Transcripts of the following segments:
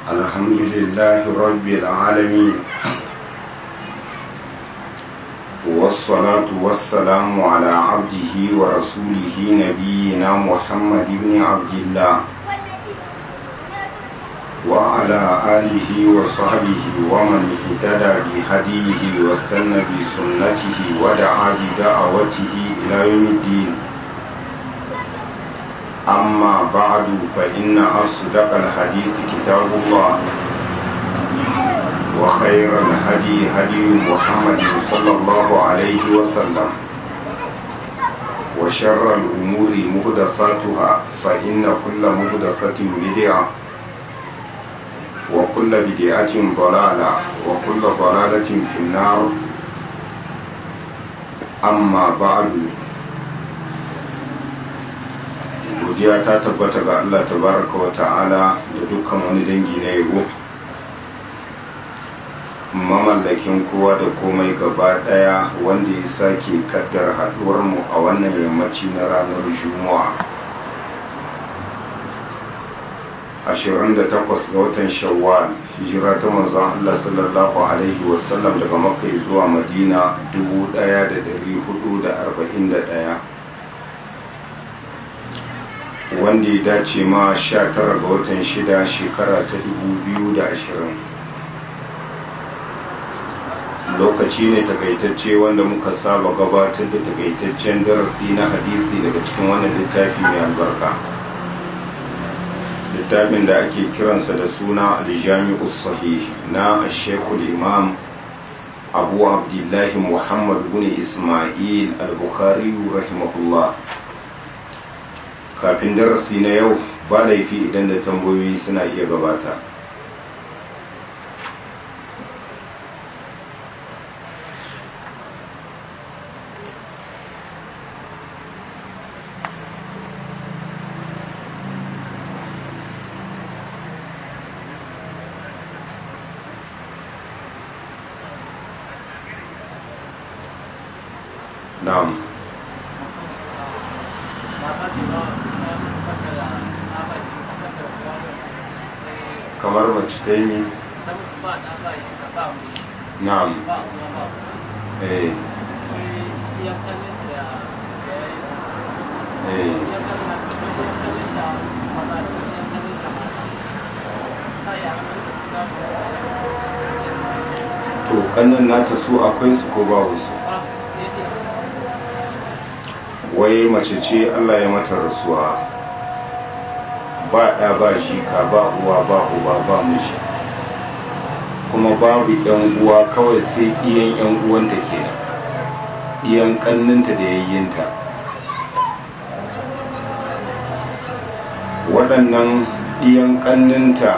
الحمد لله رب العالمين والصلاة والسلام على عبده ورسوله نبينا محمد بن عبد الله وعلى آله وصحبه ومن اهتدى بهديه واستنى بسنته ودعا بدعوته إلى يوم الدين أما بعد فإن أصدق الحديث كتاب الله وخير الهدي هدي محمد صلى الله عليه وسلم وشر الأمور مهدساتها فإن كل مهدسة بدعة وكل بدعة ضلالة وكل ضلالة في النار أما بعد godiya ta tabbata ga Allah tabaraka wa ta'ala da dukkan wani dangi na yabo mamallakin kowa da komai gaba daya wanda ya sake kaddar haduwar mu a wannan yammaci na ranar juma'a 28 ga watan shawwal hijira ta manzon Allah sallallahu alaihi wasallam daga makka zuwa madina 1441 wanda ya dace ma 19 ga watan shida shekara ta 2020 lokaci ne takaitacce wanda muka saba gabatar da takaitaccen darasi na hadisi daga cikin wannan littafi mai albarka littafin da ake kiransa da suna aljami'u sahih na shekul imam abu abdullahi muhammad bin ismail al-bukhari rahimahullah kafin darasi na yau ba laifi idan da tambayoyi suna iya gabata na'am kamar mace ta yi na'am eh to kannan nata su akwai su ko babu su wai mace ce Allah ya mata rasuwa ba ɗa ba ka ba uwa ba uba ba miji kuma babu yan uwa kawai sai iyan yan uwanta ke iyan kanninta da yayyinta waɗannan iyan kanninta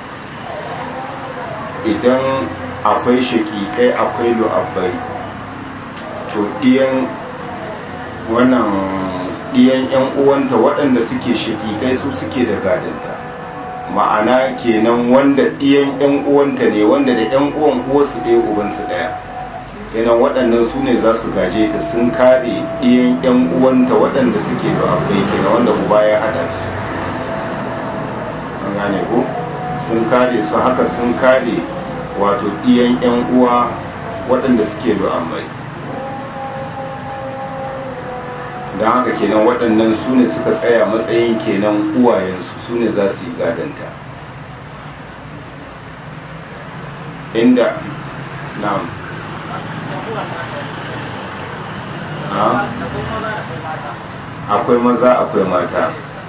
idan akwai shakikai akwai lu'abbai to iyan wannan ɗiyan 'yan uwanta waɗanda suke shakikai su suke da gadanta ma'ana kenan wanda ɗiyan 'yan uwanta ne wanda da 'yan uwan uwarsu ɗaya ubansu ɗaya kenan waɗannan su ne za su gaje ta sun kare ɗiyan 'yan uwanta waɗanda suke da akwai kenan wanda uba ya haɗa su an gane ko sun kare su haka sun kare wato ɗiyan 'yan uwa waɗanda suke da amai don haka kenan waɗannan su ne suka tsaya matsayin kenan uwayensu su ne za su yi gadanta inda na akwai maza akwai mata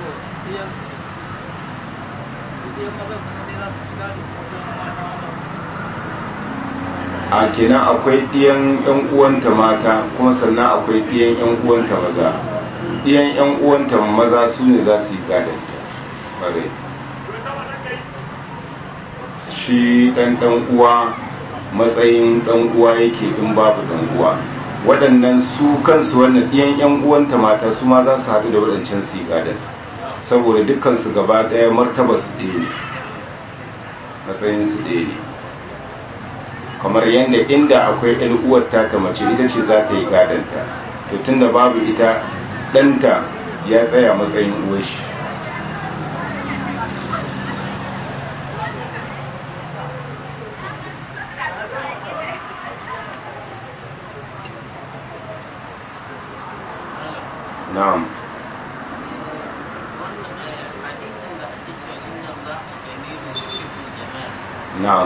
a kenan akwai ɗiyan yan uwanta mata kuma sannan akwai ɗiyan yan uwanta maza ɗiyan yan uwanta maza su ne za su yi gadanta bare shi ɗan ɗan uwa matsayin ɗan uwa yake in babu ɗan uwa waɗannan su kansu wannan ɗiyan yan uwanta mata su ma za su haɗu da waɗancan su yi gadansa saboda dukkansu gaba ɗaya martaba su ɗaya ne matsayin su ɗaya ne kamar yadda inda akwai yan uwar ta mace ita ce za ta yi gadanta to tunda babu ita ɗanta ya tsaya matsayin uwar shi na'am na'am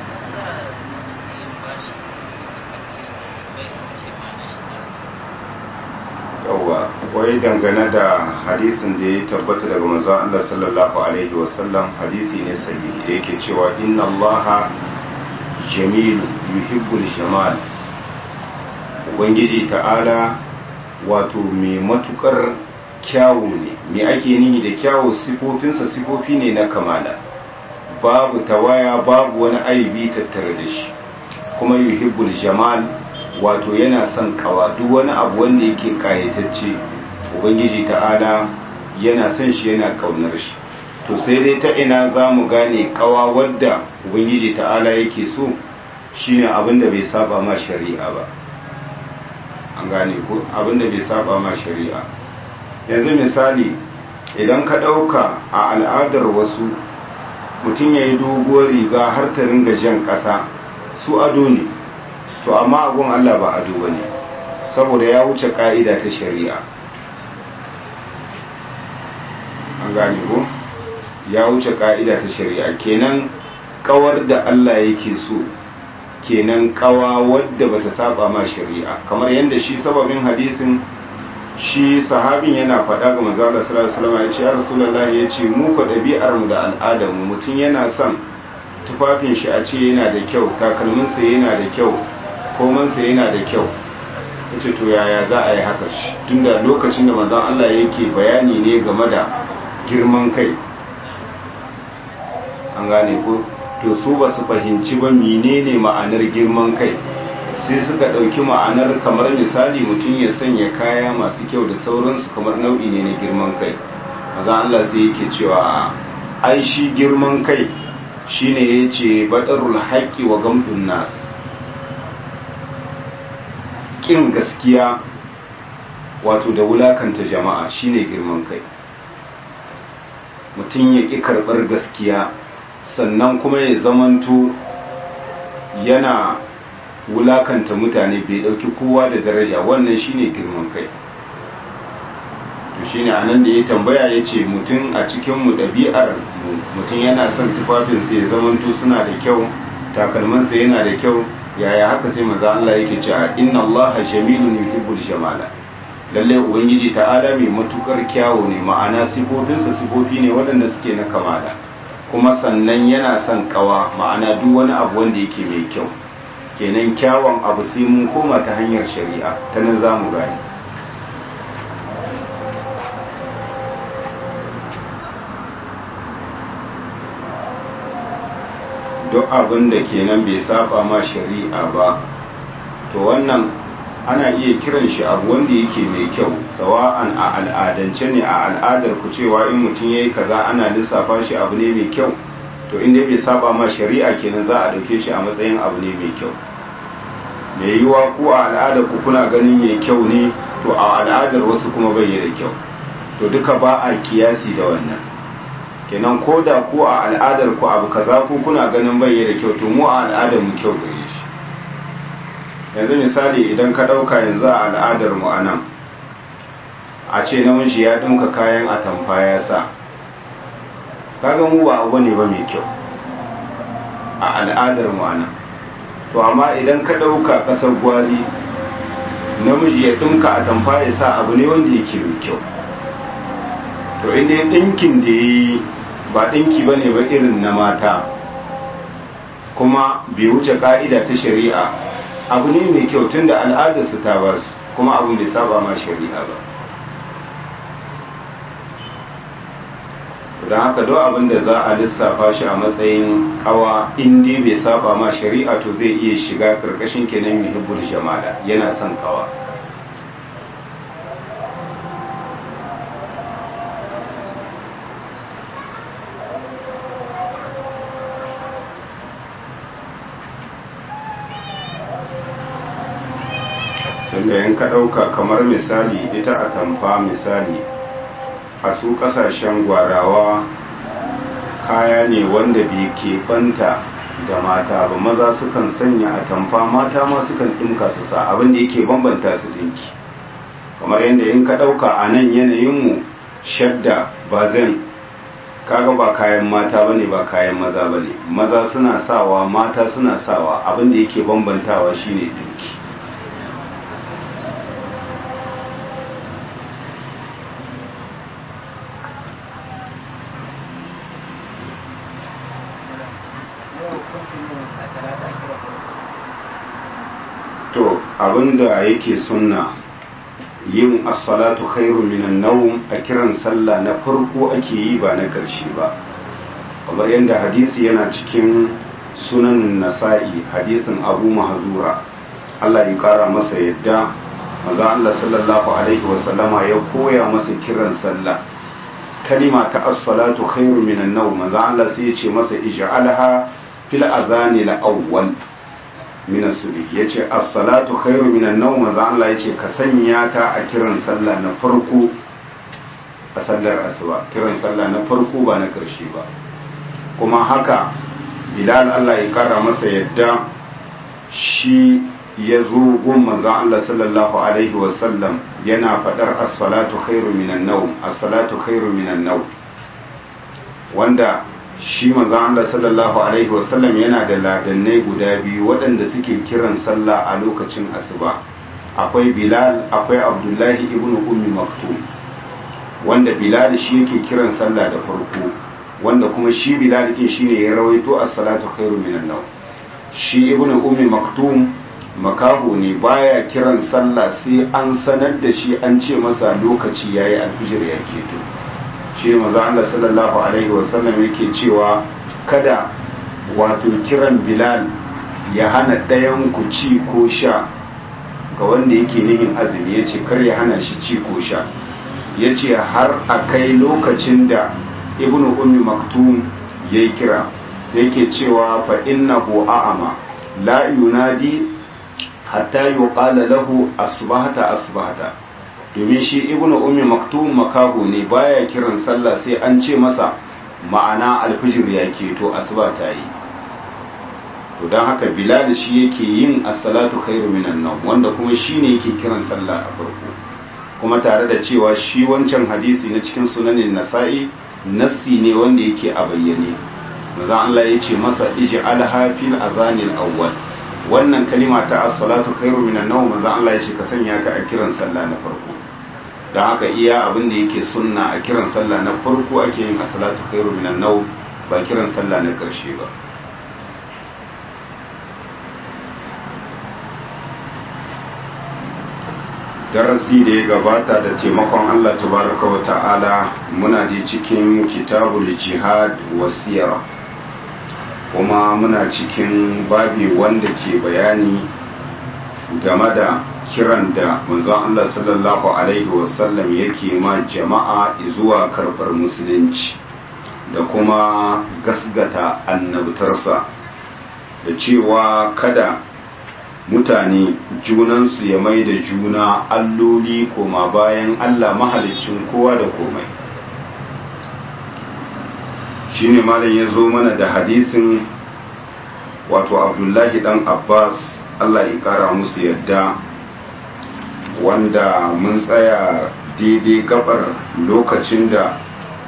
yawwa wai dangane da hadisin da ya tabbata daga manzon Allah sallallahu alaihi wasallam hadisi ne sahihi da yake cewa inna allaha jamil yuhibbul jamal ubangiji ta'ala wato mai matukar kyawu ne me ake nihi da kyawu sifofinsa sifofi ne na kamala babu tawaya babu wani aibi tattare da shi kuma yuhibbul jamal wato yana son kawa duk wani abu wanda yake kayatacce ubangiji ta'ala yana son shi yana kaunar shi to sai dai ta ina za mu gane kawa wadda ubangiji ta'ala yake so shine abin da bai saba ma shari'a ba an gane ko abin da bai saba ma shari'a yanzu misali idan ka ɗauka a al'adar wasu mutum ya yi doguwar riga har ta ringa jan ƙasa su ado ne to amma abun Allah ba ado ba ne saboda ya wuce ƙa'ida ta shari'a an gane ko ya wuce ƙa'ida ta shari'a kenan kawar da Allah yake so kenan kawa wadda bata saba ma shari'a kamar yadda shi sababin hadisin shi sahabin yana faɗa ga manzo Allah sallallahu alaihi wasallam ya ce ya rasulullahi ya ce mu ko ɗabi'ar mu da al'adar mu mutum yana son tufafin shi a ce yana da kyau takalmin sa yana da kyau koman sa yana da kyau yace to yaya za a yi haka shi tunda lokacin da manzon Allah yake bayani ne game da girman kai an gane ko to su ba su fahimci ba menene ma'anar girman kai sai suka ɗauki ma'anar kamar misali mutum ya sanya kaya masu kyau da sauransu kamar nau'i ne na girman kai maza Allah sai yake cewa ai shi girman kai shine ya ce baɗarul haƙƙi wa gamdun nas ƙin gaskiya wato da wulakanta jama'a shine girman kai mutum ya ƙi karɓar gaskiya sannan kuma ya zamanto yana wulakanta mutane bai dauki kowa da daraja wannan shine girman kai to shine anan da ya tambaya ya ce mutum a cikin mu ɗabi'ar mutum yana son tufafinsa ya zamanto suna da kyau takalmansa yana da kyau yaya haka sai maza Allah yake cewa inna Allah jamilun yuhibbul jamala lalle ubangiji ta'ala mai matukar kyawu ne ma'ana sifofinsa sifofi ne waɗanda suke na kamala kuma sannan yana son kawa ma'ana duk wani abu wanda yake mai kyau kenan kyawun abu sai mun koma ta hanyar shari'a ta nan za mu gani duk abin da kenan bai saba ma shari'a ba to wannan ana iya kiran shi abu wanda yake mai kyau sawa'an a al'adance ne a al'adar ku cewa in mutum yayi kaza ana lissafa shi abu ne mai kyau to inda bai saba ma shari'a kenan za a dauke shi a matsayin abu ne mai kyau mai yiwa ku a al'adar ku kuna ganin mai kyau ne to a al'adar wasu kuma bai da kyau to duka ba a kiyasi da wannan kenan ko da ku a al'adar ku abu kaza ku kuna ganin bai da kyau to mu a al'adar mu kyau gare shi yanzu misali idan ka ɗauka yanzu a al'adar mu a nan a ce namiji ya ɗinka kayan atamfa ya sa kaga mu ba abu ne ba mai kyau a al'adar mu a nan to amma idan ka ɗauka ƙasar gwari namiji ya ɗinka atamfa ya sa abu ne wanda yake mai kyau to inda ɗinkin da ya yi ba ɗinki ba ne ba irin na mata kuma bai wuce ƙa'ida ta shari'a abu ne mai kyau tun da al'adarsu ta ba su kuma abin bai saba ma shari'a ba don haka duk abin da za a lissafa shi a matsayin kawa inda bai saba ma shari'a to zai iya shiga karkashin kenan muhibbul jamala yana son kawa tunda yan ka ɗauka kamar misali ita a tamfa misali a su ƙasashen gwarawa kaya ne wanda bai keɓanta da mata ba maza sukan sanya a tamfa mata ma sukan ɗinka su sa abin da yake bambanta su ɗinki kamar yadda in ka ɗauka a nan yanayinmu shadda ba zan kaga ba kayan mata ba ne ba kayan maza ba ne maza suna sawa mata suna sawa abinda yake bambantawa shine dinki to abinda yake sunna yin as-salatu khairu minan nawm a kiran sallah na farko ake yi ba na ƙarshe ba kamar yadda hadisi yana cikin sunan nasa'i hadisin abu mahzura Allah ya kara masa yadda maza Allah sallallahu alaihi wasallama ya koya masa kiran sallah kalima ta as-salatu khairu minan nawm maza Allah sai ya ce masa ij'alha fil adhani al-awwal min as-subh yace as-salatu khairu minan nawm manzo Allah yace ka sanya ta a kiran sallah na farko a sallar asuba kiran sallah na farko ba na karshe ba kuma haka Bilal Allah ya kara masa yadda shi ya zo gun manzo Allah sallallahu alaihi wa sallam yana fadar as-salatu khairu minan nawm as-salatu khairu minan nawm wanda shi manzon Allah sallallahu alaihi wasallam yana da ladannai guda biyu waɗanda suke kiran sallah a lokacin asuba akwai Bilal akwai Abdullahi ibn Ummi Maktum wanda Bilal shi yake kiran sallah da farko wanda kuma shi Bilal din shine ya rawaito as-salatu khairu minan nawm shi ibn Ummi Maktum makaho ne baya kiran sallah sai an sanar da shi an ce masa lokaci yayi alfijir ya keto shi maza Allah sallallahu alaihi wasallam yake cewa kada wato kiran bilal ya hana ɗayan ku ci ko sha ga wanda yake nihin azumi ya ce kar ya hana shi ci ko sha ya ce har a kai lokacin da ibnu ummi maktum ya yi kira sai yake cewa fa innahu a'ama la yunadi hatta yuqala lahu asbahata asbahata domin shi ibnu ummi maktum makahu ne baya kiran sallah sai an ce masa ma'ana alfijir ya keto asuba ta yi to don haka bilal shi yake yin as-salatu khairu minan nawm wanda kuma shine yake kiran sallah a farko kuma tare da cewa shi wancan hadisi na cikin sunanin nasa'i nassi ne wanda yake a bayyane manzon Allah ya ce masa ij'alha fil azanil awwal wannan kalima ta as-salatu khairu minan nawm manzon Allah ya ce ka sanya ta a kiran sallah na farko don haka iya abin da yake sunna a kiran sallah na farko ake yin as-salatu khairu minan nawm ba kiran sallah na karshe ba darasi da ya gabata da taimakon Allah tabaraka wa ta'ala muna da cikin kitabul jihad wasiyar kuma muna cikin babi wanda ke bayani game da kiran da manzon Allah sallallahu alaihi wasallam yake ma jama'a zuwa karɓar musulunci da kuma gasgata annabtarsa da cewa kada mutane junansu ya mai da juna alloli koma bayan Allah mahalicin kowa da komai shine malam ya zo mana da hadisin wato abdullahi dan abbas Allah ya kara musu yadda wanda mun tsaya daidai gabar lokacin da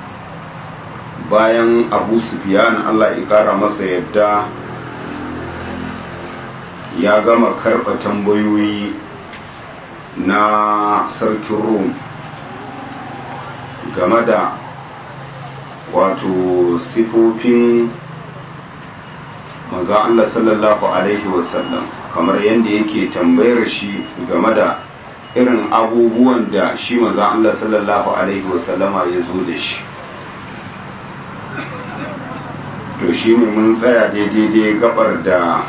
bayan abu sufiyan Allah ya kara masa yadda ya gama karɓa tambayoyi na sarkin rom game da wato sifofin maza Allah sallallahu Alaihi wasallam kamar yadda yake tambayar shi game da irin abubuwan da shi maza Allah sallallahu Alaihi wasallama ya zo da shi to shi ne mun tsaya daidai gabar da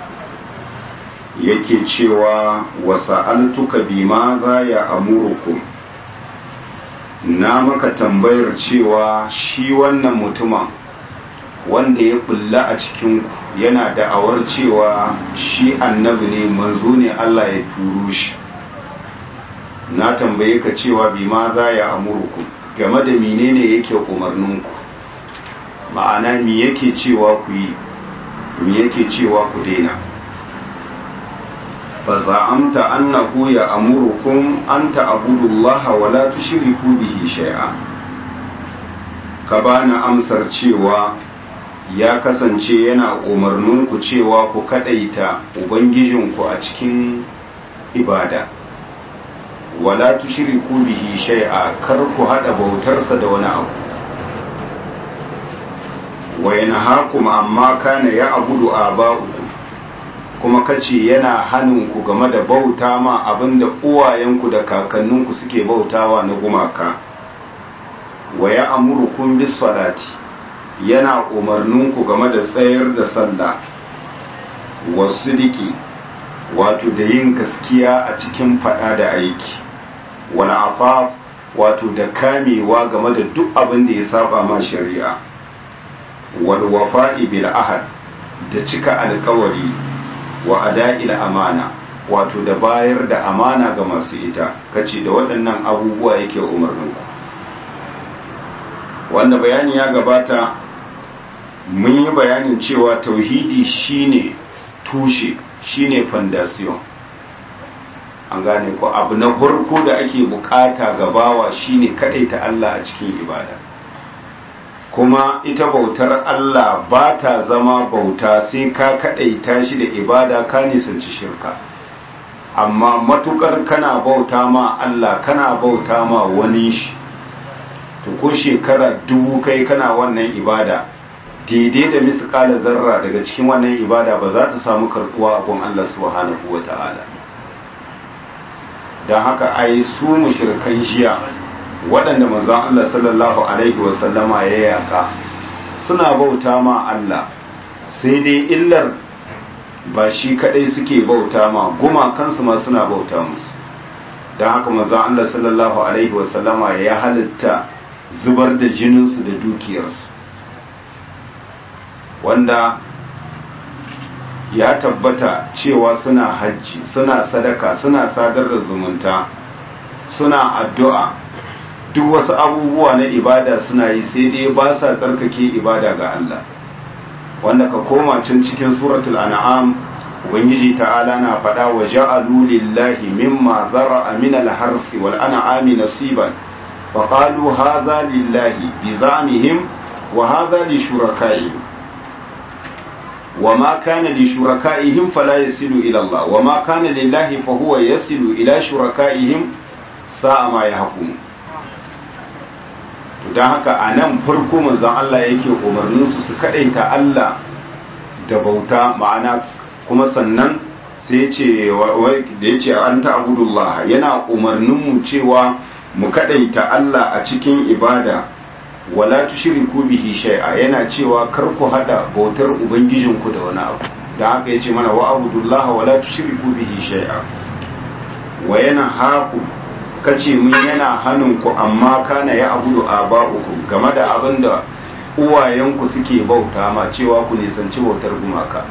yake cewa wasa'altuka bima za ya amurukum na maka tambayar cewa shi wannan mutumin wanda ya kulla a cikinku yana da'awar cewa shi annabi ne manzo ne Allah ya turo shi na tambaye ka cewa bima za ya amurukum game da menene yake umarninku ma'ana mi yake cewa ku yi mi yake cewa ku daina fa za'amta annahu ya amurukum an ta'budu Allah wa la tushriku bihi shay'a ka bani amsar cewa ya kasance yana umarninku cewa ku kadaita ubangijinku a cikin ibada wala tushriku bihi shay'a kar ku hada bautarsa da wani abu wa yanhaakum amma kana ya abudu aba'ukum kuma kace yana hanin ku game da bauta ma abinda uwayenku da kakanninku suke bautawa na gumaka wa ya amurukum bis salati yana umarninku game da tsayar da sallah wasu diki wato da yin gaskiya a cikin fada da aiki wani afaf wato da kamewa game da duk abin da ya saba ma shari'a wal wafa'i bil ahad da cika alkawari wa ada'il amana wato da bayar da amana ga masu ita kace da waɗannan abubuwa yake umarninku wanda bayani ya gabata mun yi bayanin cewa tauhidi shine tushe shine fondation an gane ko abu na farko da ake bukata gabawa shine kadaita Allah a cikin ibada kuma ita bautar Allah ba ta zama bauta sai ka kadaita shi da ibada ka nisanci shirka amma matukar kana bauta ma Allah kana bauta ma wani shi to ko shekara dubu kai kana wannan ibada daidai da misƙala zarra daga cikin wannan ibada ba za ta samu karkuwa a gun Allah subhanahu wa ta'ala don haka ai su mushrikan jiya waɗanda manzon Allah sallallahu alaihi wa sallama ya yaka suna bauta ma Allah sai dai illar ba shi kadai suke bauta ma gumakansu ma suna bauta musu don haka manzon Allah sallallahu alaihi wa sallama ya halitta zubar da jininsu da dukiyarsu wanda ya tabbata cewa suna hajji suna sadaka suna sadar da zumunta suna addu'a duk wasu abubuwa na ibada suna yi sai dai ba sa tsarkake ibada ga Allah wanda ka koma can cikin suratul an'am ubangiji ta'ala na faɗa wa ja'alu lillahi mimma zara'a min al-harsi wal an'ami nasiban wa qalu hadha lillahi bi zamihim wa hadha li shuraka'ihim وما كان لشركائهم فلا يصل إلى الله وما كان لله فهو يصل إلى شركائهم ساء ما يحكم don haka a nan farko manzon Allah yake umarninsu su kaɗaita Allah da bauta ma'ana kuma sannan sai ce da ya ce an ta'budullah yana umarninmu cewa mu kaɗaita Allah a cikin ibada wala tushriku bihi shay'a yana cewa kar ku hada bautar ubangijinku da wani abu da haka yace mana wa abudullaha wala tushriku bihi shay'a wa yana haku kace mun yana hannun ku amma kana ya abudu aba'ukum game da abin da uwayenku suke bauta ma cewa ku nisanci bautar gumaka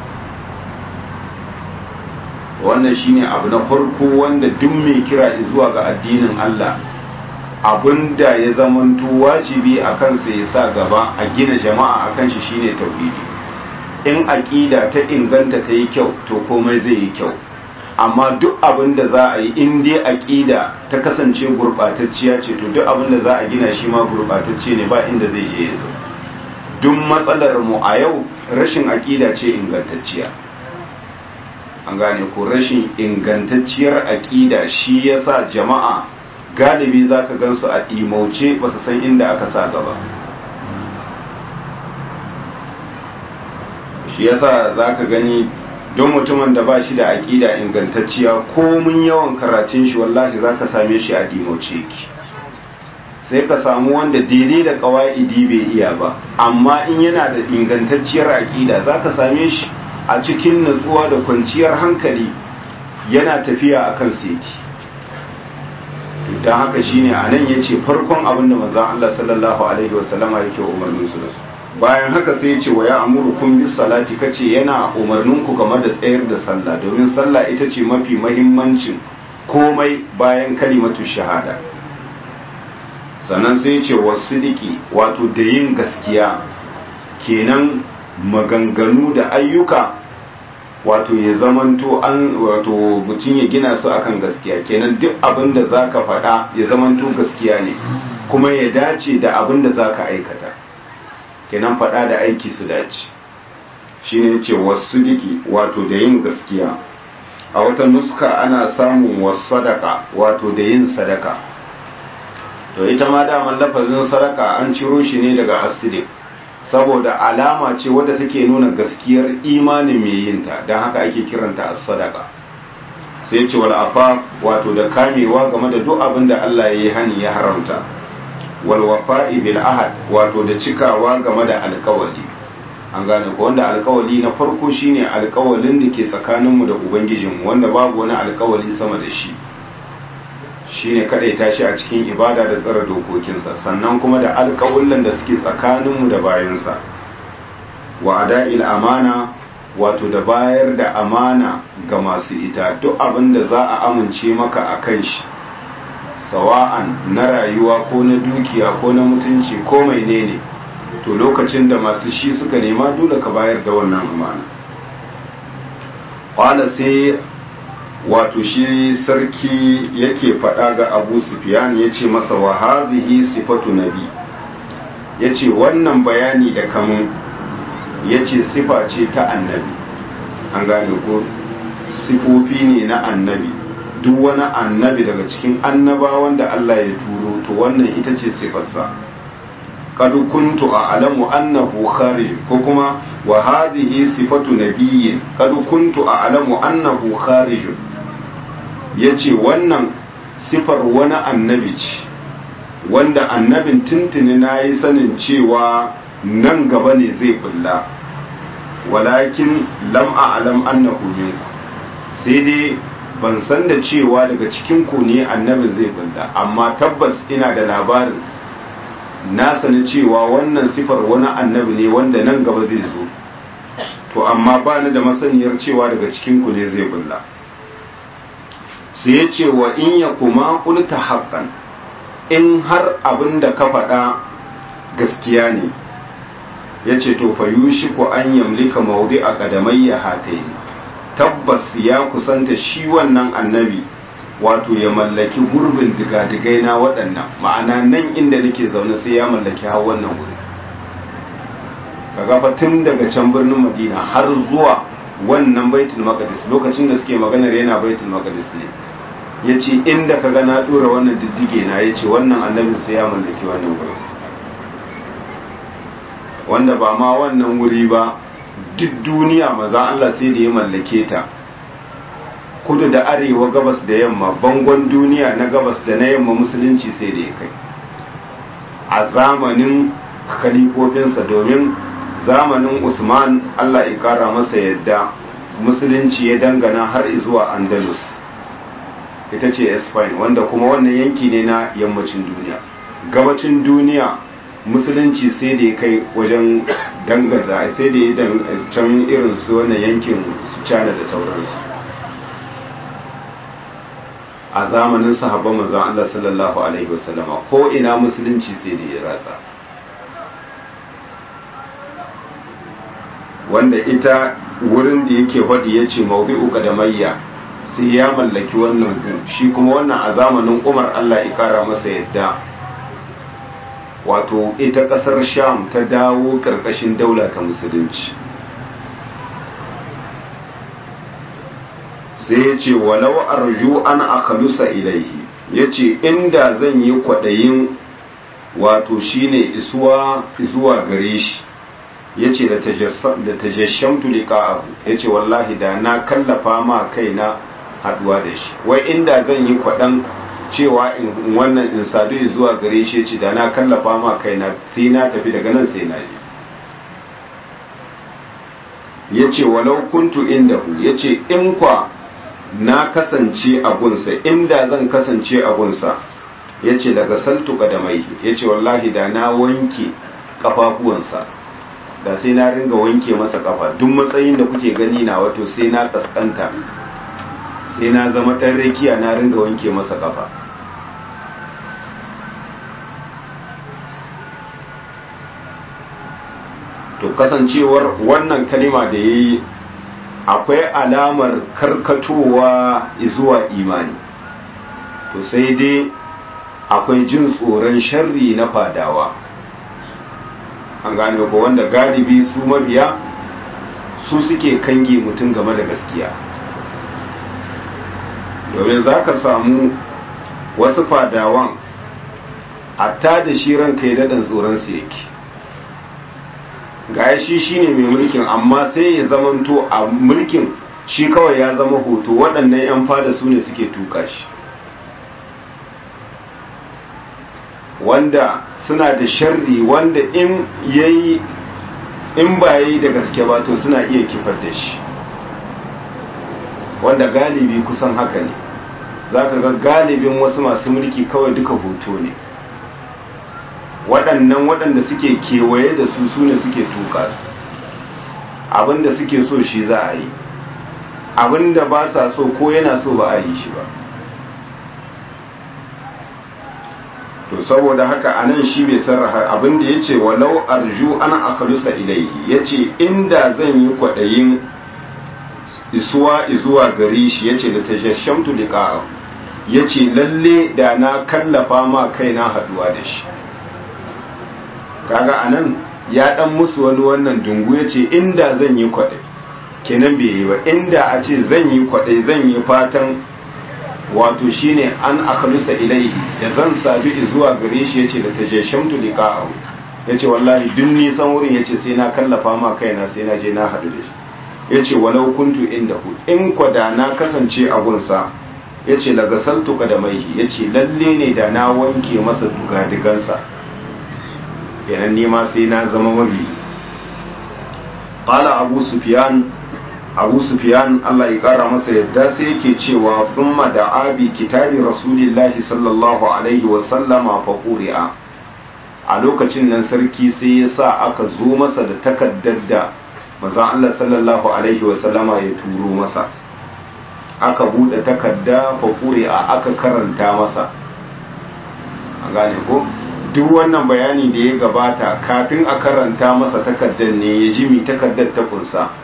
wannan shine abu na farko wanda duk mai kira zuwa ga addinin Allah abinda ya zamanto wajibi a kansa ya sa gaba a gina jama'a a kan shi shine tauhidi in aƙida ta inganta ta yi kyau to komai zai yi kyau amma duk abin da za a yi in dai aƙida ta kasance gurɓatacciya ce to duk abin da za a gina shi ma gurɓatacce ne ba inda zai je ya zo duk matsalar mu a yau rashin aƙida ce ingantacciya an gane ko rashin ingantacciyar aƙida shi yasa jama'a galibi za ka gansu a ɗimauce ba su san inda aka sa gaba shi yasa za ka gani don mutumin da ba shi da aƙida ingantacciya komin yawan karatun shi wallahi za ka same shi a ɗimauce ki sai ka samu wanda daidai da ƙawa'idi bai iya ba amma in yana da ingantacciyar aƙida za ka same shi a cikin natsuwa da kwanciyar hankali yana tafiya akan seti don haka shine a nan ya ce farkon abin da manzan Allah sallallahu Alaihi wasallama yake umarnin su da su bayan haka sai ya ce wa ya amuru kun bis salati kace yana umarnin ku game da tsayar da sallah domin sallah ita ce mafi mahimmancin komai bayan kalimatu shahada sannan sai ya ce wasu diki wato da yin gaskiya kenan maganganu da ayyuka wato ya zamanto an wato mutum ya gina su akan gaskiya kenan duk abin da za ka faɗa ya zamanto gaskiya ne kuma ya dace da abin da za ka aikata kenan faɗa da aiki su dace shi ne ce wasu diki wato da yin gaskiya a wata nuska ana samun wasu sadaka wato da yin sadaka to ita ma daman lafazin sadaka an ciro shi ne daga asidik saboda alama ce wadda take nuna gaskiyar imanin mai yinta don haka ake kiranta as-sadaka sai ce wal afaf wato da kamewa game da duk abin da Allah ya yi hani ya haramta wal wafa'i bil ahad wato da cikawa game da alkawali an gane ko wanda alkawali na farko shine alkawalin da ke tsakaninmu da ubangijinmu wanda babu wani alkawali sama da shi shine kadai tashi a cikin ibada da tsara dokokinsa sannan kuma da alƙawullan da suke tsakaninmu da bayansa wa ada'il amana wato da bayar da amana ga masu ita duk abin da za a amince maka a kan shi sawa'an na rayuwa ko na dukiya ko na mutunci ko mai ne to lokacin da masu shi suka nema dole ka bayar da wannan amana ƙwala sai wato shi sarki yake faɗa ga abu sufiyan ya ce masa wa hazihi sifatu nabi ya ce wannan bayani da kamun ya ce sifa ce ta annabi an gane ko sifofi ne na annabi duk wani annabi daga cikin annabawan da Allah ya turo to wannan ita ce sifarsa qad kuntu a'lamu annahu kharij ko kuma wa hadhihi sifatu nabiyyin qad kuntu a'lamu annahu kharij yace wannan sifar wani annabi ce wanda annabin tuntuni nayi sanin cewa nan gaba ne zai bulla walakin lam a'lam annahu minku sai dai ban san da cewa daga cikin ku ne annabin zai bulla amma tabbas ina da labarin na sani cewa wannan sifar wani annabi ne wanda nan gaba zai zo to amma ba ni da masaniyar cewa daga cikin ku ne zai bulla sai ya ce wa in ya kuma kulta haƙƙan in har abin da ka faɗa gaskiya ne ya ce to fa yushi ku an yamlika maudi a ƙadamai ya hatayi tabbas ya kusanta shi wannan annabi wato ya mallaki gurbin digadigai na waɗannan ma'ana nan inda nake zaune sai ya mallaki har wannan wuri kaga fa tun daga can birnin madina har zuwa wannan baitul maqdis lokacin da suke maganar yana baitul maqdis ne yace inda kaga na dora wannan diddige na yace wannan annabin sai ya mallaki wannan wuri wanda ba ma wannan wuri ba duk duniya maza Allah sai da ya mallake ta kudu da arewa gabas da yamma bangon duniya na gabas da na yamma musulunci sai da ya kai a zamanin khalifofinsa domin zamanin usman allah ya kara masa yadda musulunci ya dangana har zuwa andalus ita ce spain wanda kuma wannan yanki ne na yammacin duniya gabacin duniya musulunci sai da ya kai wajen dangata sai da ya can irin su wannan yankin china da sauransu a zamanin sahabban manzon Allah sallallahu alaihi wasallama ko ina musulunci sai da ya ratsa wanda ita wurin da yake faɗi ya ce maudu'u qadamayya sai ya mallaki wannan gu shi kuma wannan a zamanin Umar Allah ya kara masa yadda wato ita ƙasar Sham ta dawo ƙarƙashin daula ta musulunci sai ya ce walau arju an akhalusa ilaihi ya ce inda zan yi kwaɗayin wato shine isuwa zuwa gare shi ya ce da tajashamtu liqa'ahu ya ce wallahi da na kallafa ma kaina haduwa da shi wai inda zan yi kwaɗan cewa in wannan in sadu zuwa gare shi ya ce da na kallafa ma kaina sai na tafi daga nan sai na je ya ce walau kuntu indahu ya ce in kwa na kasance a gunsa inda zan kasance a gunsa ya ce daga saltu kadamai ya ce wallahi da na wanke kafafuwansa da sai na ringa wanke masa kafa duk matsayin da kuke gani na wato sai na kaskanta sai na zama ɗan rakiya na ringa wanke masa kafa to kasancewar wannan kalima da ya yi akwai alamar karkatowa zuwa imani to sai dai akwai jin tsoron sharri na fadawa an gane ko wanda galibi su mabiya su suke kange mutum game da gaskiya domin za ka samu wasu fadawan hatta da shi ranka ya daɗin tsoronsu yake ga shi shi ne mai mulkin amma sai ya zamanto a mulkin shi kawai ya zama hoto waɗannan 'yan fada su ne suke tuka shi wanda suna da sharri wanda in yayi in ba yayi da gaske ba to suna iya kifar da shi wanda galibi kusan haka ne za ka ga galibin wasu masu mulki kawai duka hoto ne waɗannan waɗanda suke kewaye da su su ne suke tuka su abinda suke so shi za a yi abinda ba sa so ko yana so ba a yi shi ba to saboda haka anan shi bai sarraha abinda ya ce walau arju ana akalusa ilaihi ya ce inda zan yi kwaɗayin isuwa izuwa gare shi ya ce da ta shashamtu liƙa'a ya ce lalle da na kallafa ma kaina haɗuwa da shi kaga anan ya ɗan musu wani wannan dungu ya ce inda zan yi kwaɗai kenan bai yi ba inda a ce zan yi kwaɗai zan yi fatan wato shine an akalusa ilaihi da zan sabi zuwa gare shi yace da tajashamtu liqa'ahu yace wallahi duk nisan wurin yace sai na kallafa ma kaina sai na je na hadu da shi yace walau kuntu indahu in kwada na kasance a gunsa yace la gasaltu qadamaihi yace lalle ne da na wanke masa dugadigansa kenan ni ma sai na zama mabi qala abu sufyan abu sufyan Allah ya kara masa yadda sai yake cewa thumma da abi kitabi rasulillahi sallallahu alaihi wa sallama fa quri'a a lokacin nan sarki sai ya sa aka zo masa da takaddar da manzon Allah sallallahu alaihi wa sallama ya turo masa aka bude takadda fa quri'a aka karanta masa an gane ko duk wannan bayani da ya gabata kafin a karanta masa takaddar ne ya ji mi takaddar ta kunsa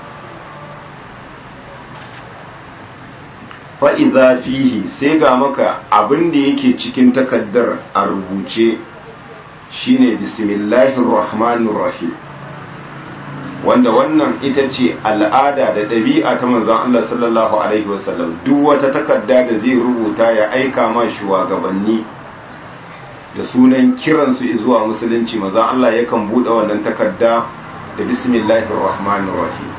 fa'iza fihi sai ga maka abin da yake cikin takaddar a rubuce shine bismillahir rahmanir rahim wanda wannan ita ce al'ada da ɗabi'a ta manzan Allah sallallahu alaihi wasallam duk wata takarda da zai rubuta ya aika ma shugabanni da sunan kiransu zuwa musulunci manzan Allah yakan buɗe wannan takarda da bismillahir rahmanir rahim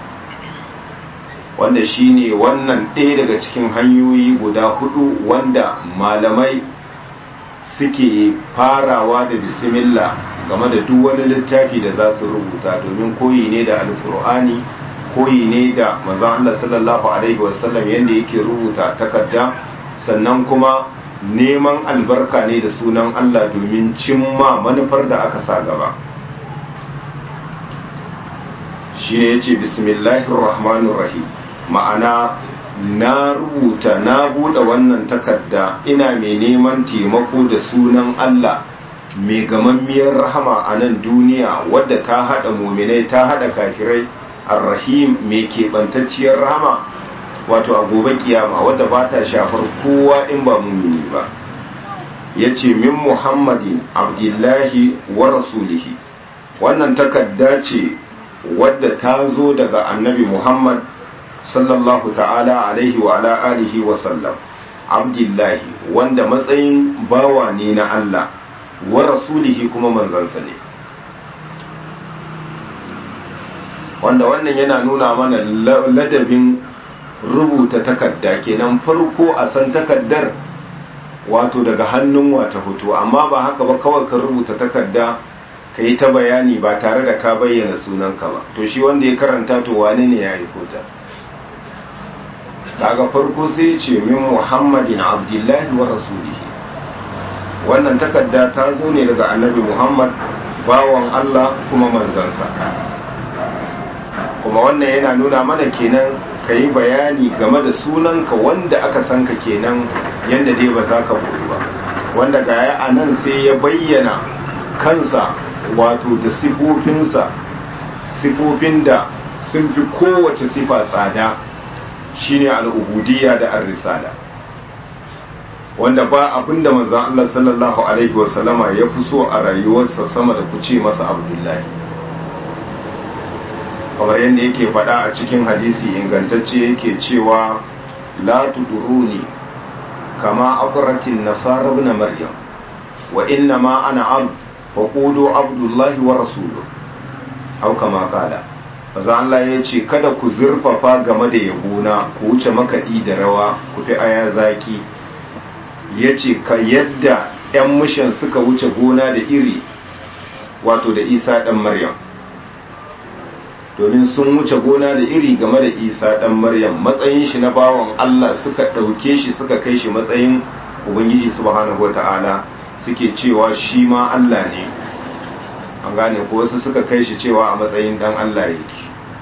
wanda shine wannan ɗaya daga cikin hanyoyi guda hudu wanda malamai suke farawa da bismillah game da duk wani littafi da za su rubuta domin koyi ne da alkur'ani koyi ne da manzon Allah sallallahu alaihi wasallam yadda yake rubuta takarda sannan kuma neman albarka ne da sunan Allah domin cimma manufar da aka sa gaba shi ne ya ce bismillahir rahmanir rahim ma'ana na rubuta na buɗe wannan takarda ina mai neman taimako da sunan Allah mai gamammiyar rahama a nan duniya wadda ta haɗa muminai ta haɗa kafirai arrahim mai keɓantacciyar rahama wato a gobe kiyama wadda ba ta shafar kowa in ba mumini ba ya ce min muhammadin abdullahi wa rasulihi wannan takarda ce wadda ta zo daga annabi muhammad sallallahu ta'ala alaihi wa ala alihi wa sallam abdullahi wanda matsayin bawa ne na Allah wa rasulihi kuma manzansa ne wanda wannan yana nuna mana ladabin rubuta takarda kenan farko a san takaddar wato daga hannun wata fito amma ba haka ba kawai ka rubuta takarda ka yi ta bayani ba tare da ka bayyana sunanka ba to shi wanda ya karanta to wane ne ya yi kota daga farko sai ce min muhammadin abdullahi wa rasulihi wannan takarda ta zo ne daga annabi muhammad bawan allah kuma manzansa kuma wannan yana nuna mana kenan ka yi bayani game da sunanka wanda aka san ka kenan yadda dai ba za ka boye ba wanda gaya a nan sai ya bayyana kansa wato da sifofinsa sifofin da sun fi kowace sifa tsada shine al'ubudiyya da ar-risala wanda ba abinda manzon Allah sallallahu alaihi wasallama ya fi so a rayuwarsa sama da kuce masa abdullahi kamar yadda yake faɗa a cikin hadisi ingantacce yake cewa la tuduruni kama abratin nasara ibn maryam wa inna ma ana abd fa qulu abdullahi wa rasuluhu au kama kala maza Allah ya ce kada ku zurfafa game da yabona ku wuce makaɗi da rawa ku fi aya zaki ya ce ka yadda 'yan mushan suka wuce gona da iri wato da isa ɗan maryam domin sun wuce gona da iri game da isa ɗan maryam matsayin shi na bawan Allah suka ɗauke shi suka kai shi matsayin ubangiji subhanahu wata'ala suke cewa shi ma Allah ne an gane ko wasu suka kai shi cewa a matsayin dan Allah yake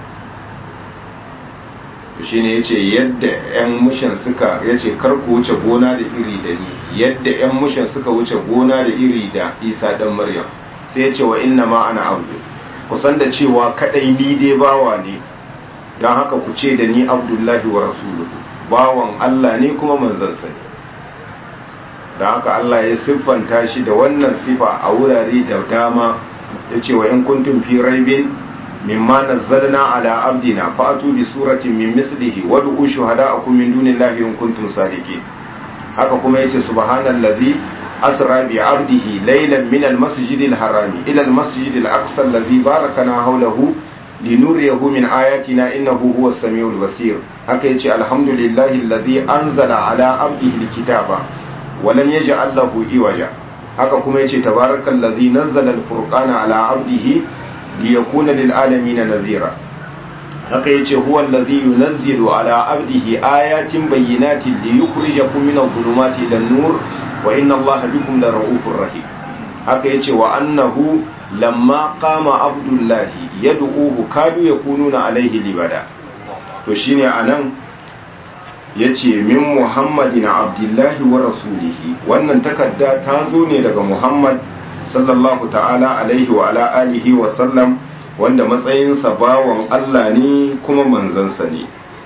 shi ne ya ce yadda 'yan mushan suka ya ce kar ku wuce gona da iri da ni yadda 'yan mushan suka wuce gona da iri da isa dan maryam sai ya ce wa inna ma ana abdu kusan da cewa kadai ni dai bawa ne don haka ku ce da ni abdullahi wa rasuluhu bawan Allah ne kuma manzansa ne da haka Allah ya siffanta shi da wannan sifa a wurare da dama ya ce wa in kuntum fi raibin mimma nazzalna ala abdina fa'atu bi suratin min mislihi wad'u shuhada'akum min dunillahi in kuntum sadiqin haka kuma yace subhanallazi asra bi abdihi laylan min almasjidil harami ila almasjidil aqsa alladhi barakana hawlahu linuriyahu min ayatina innahu huwas samiul basir haka yace alhamdulillahi alladhi anzala ala abdihi alkitaba wa lam yaj'al lahu iwaja haka kuma yace tabarakal ladhi nazzala al-furqana ala abdihi liyakuna lil alamin nadhira haka yace huwa alladhi yunazzilu ala abdihi ayatin bayyinatin liyukhrijakum min adh-dhulumati ila an-nur wa inna allaha bikum lara'ufur rahim haka yace wa annahu lamma qama abdullahi yad'uhu kadu yakununa alaihi libada to shine anan ya ce min muhammadin abdullahi wa rasulihi wannan takarda ta zo ne daga muhammad sallallahu ta'ala alaihi wa ala alihi wa sallam wanda matsayinsa bawan allah ne kuma manzansa ne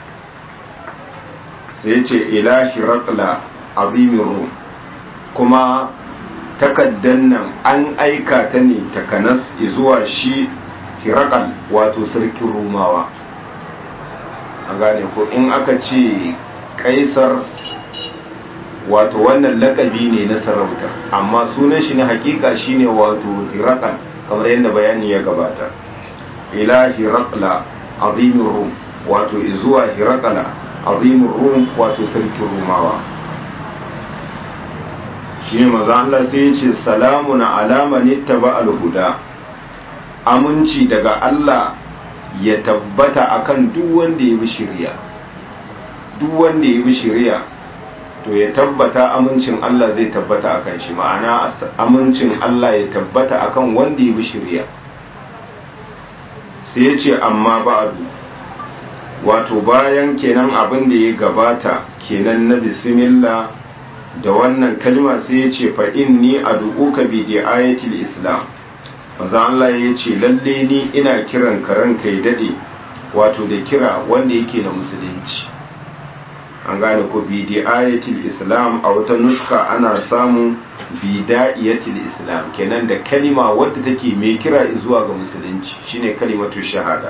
sai ce ilahi raqla azimin rum kuma takaddan nan an aika ta ne takanas zuwa shi hirakal wato sarkin rumawa a gane ko in aka ce kaisar wato wannan lakabi ne na sarauta amma sunan shi na hakika shine wato hirakal kamar yadda bayani ya gabata ila hirakla azimin rum wato zuwa hirakala azimin rum wato sarkin rumawa shi ne maza Allah sai ya ce salamun alama ne taba alhuda aminci daga Allah ya tabbata akan duk wanda ya bi shirya duk wanda ya bi shirya to ya tabbata amincin Allah zai tabbata akan shi ma'ana amincin Allah ya tabbata akan wanda ya bi shirya sai ya ce amma ba'adu wato bayan kenan abin da ya gabata kenan na bismillah da wannan kalma sai ya ce fa inni ad'uka bi ayatil islam maza Allah ya ce lalle ni ina kiran ka ranka ya dade wato da kira wanda yake na musulunci an gane ko bi ayatil islam a wata nuska ana samun bida'iyatil islam kenan da kalima wadda take mai kira zuwa ga musulunci shine kalimatu shahada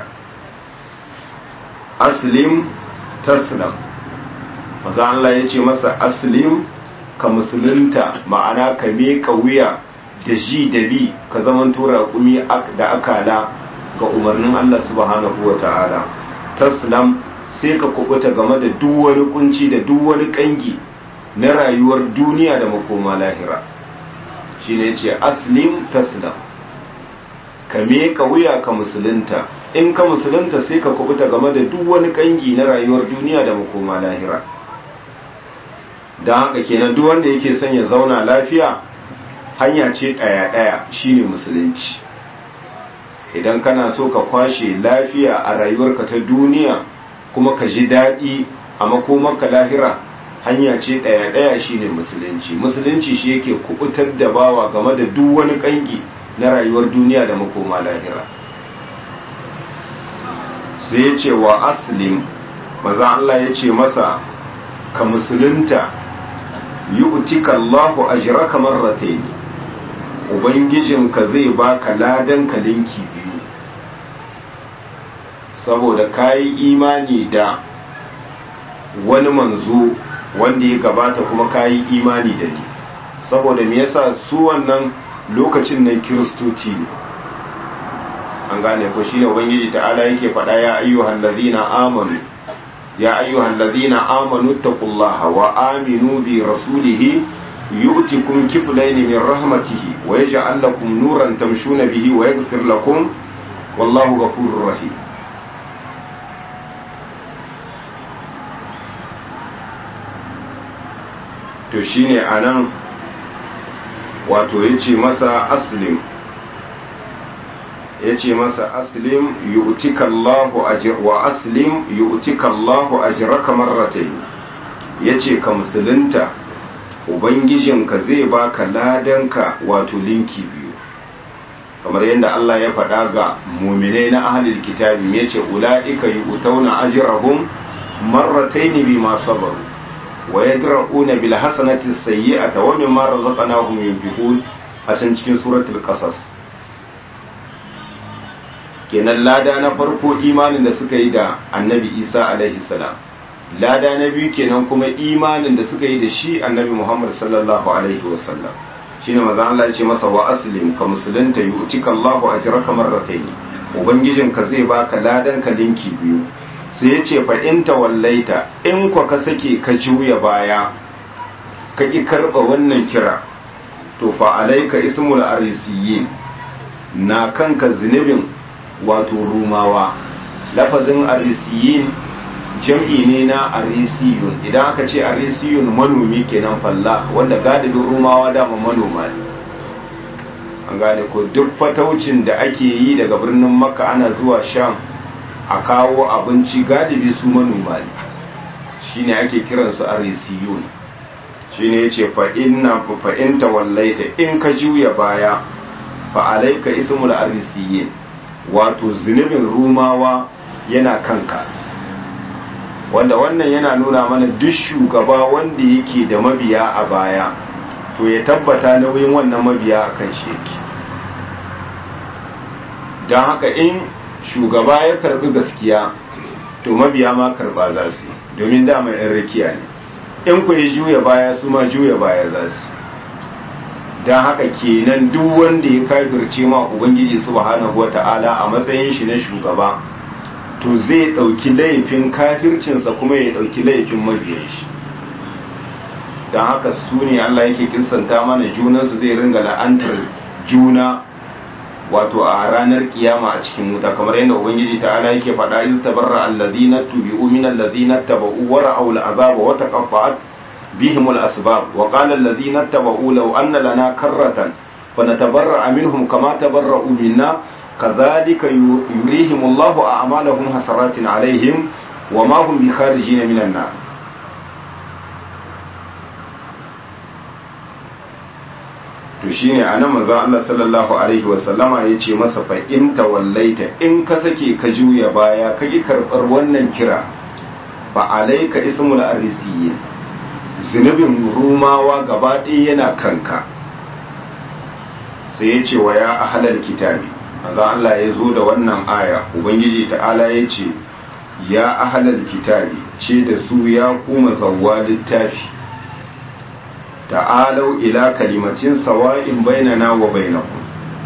aslim taslam maza Allah ya ce masa aslim ka musulunta ma'ana ka miƙa wuya da ji da bi ka zaman tura kumi da akala ga umarnin Allah subhanahu wa ta'ala taslam sai ka kubuta game da duk wani kunci da duk wani kangi na rayuwar duniya da makoma lahira shine ce aslim taslam ka miƙa wuya ka musulunta in ka musulunta sai ka kubuta game da duk wani kangi na rayuwar duniya da makoma lahira don haka kenan duk wanda yake son ya zauna lafiya hanya ce ɗaya-ɗaya shine musulunci idan kana so ka kwashe lafiya a rayuwarka ta duniya kuma ka ji daɗi a makomarka lahira hanya ce ɗaya-ɗaya shine musulunci musulunci shi yake kubutar da bawa game da duk wani ƙangi na rayuwar duniya da makoma lahira sai ya ce wa aslim maza Allah ya ce masa ka musulunta yi utika Allahu ajraka marratayn ubangijinka zai baka ladan ka linki biyu saboda kayi imani da wani manzo wanda ya gabata kuma kayi imani da ni saboda me yasa su wannan lokacin nan kiristoci ne an gane ko shine ubangiji ta'ala yake faɗa ya ayyuhal ladina amanu ya ayyuhal ladina amanu taqullaha wa aminu bi rasulihi yu'tikum kiflayn min rahmatihi wa yaj'al lakum nuran tamshuna bihi wa yaghfir lakum wallahu ghafurur rahim to shine anan wato yace masa aslim yace masa aslim yu'tika Allahu ajr wa aslim yu'tika Allahu ajraka marratayn yace ka musulunta ubangijinka zai baka ladanka wato linki biyu kamar yadda Allah ya faɗa ga muminai na ahlul kitabi yace ulaika yu'tauna ajrahum marratayn bima sabaru wa yadra'una bil hasanati sayyi'ata wa mimma razaqnahum yunfiqun a can cikin suratul qasas kenan lada na farko imanin da suka yi da annabi Isa alaihi salam lada na biyu kenan kuma imanin da suka yi da shi annabi Muhammad sallallahu alaihi wasallam shine manzo Allah ya ce masa wa aslim ka musulunta yu'tika Allahu ajraka marratayn ubangijinka zai baka ladan ka linki biyu sai ya ce fa'inta wallaita in kwa ka sake ka juya baya ka ƙi karɓa wannan kira to fa'alaika ismul arisiyin na kanka zunubin wato rumawa lafazin arisiyin jam'i ne na arisiyun idan aka ce arisiyun manomi kenan falla wanda gadadin rumawa dama manoma ne an gane ko duk fataucin da ake yi daga birnin makka ana zuwa sham a kawo abinci galibi su manoma ne shine ake kiransu arisiyun shine yace fa inna fa in tawallaita in ka juya baya fa alayka ismul arisiyin wato zunubin rumawa yana kanka wanda wannan yana nuna mana duk shugaba wanda yake da mabiya a baya to ya tabbata nauyin wannan mabiya a kan shi yake don haka in shugaba ya karbi gaskiya to mabiya ma karba za su domin dama yan rakiya ne in ku yi juya baya su ma juya baya za su don haka kenan duk wanda ya kafirce ma ubangiji subhanahu wata'ala a matsayin shi na shugaba to zai ɗauki laifin kafircinsa kuma ya ɗauki laifin mabiyan shi don haka su ne Allah yake kirsanta mana junansu zai ringa la'antar juna wato a ranar kiyama a cikin wuta kamar yadda ubangiji ta'ala yake faɗa iz tabarra alladhina tubi'u min alladhina tabau wa ra'aw al'azaba wa taqatta'at bihim al-asbab wa qala alladhina tabau law anna lana karratan fanatabarra minhum kama tabarra'u minna kadhalika yurihim Allahu a'malahum hasaratin alaihim wa ma hum bikharijin minan nar to shine anan manzon Allah sallallahu alaihi wasallama ya ce masa fa in tawallaita in ka sake ka juya baya ka ki karbar wannan kira fa alaika ismul arisiyin zunubin rumawa gaba ɗaya yana kanka sai ya ce wa ya ahlal kitabi manzon Allah ya zo da wannan aya ubangiji ta'ala ya ce ya ahlal kitabi ce da su ya kuma zawwa littafi ta'alau ila kalimatin sawa'in bainana wa bainakum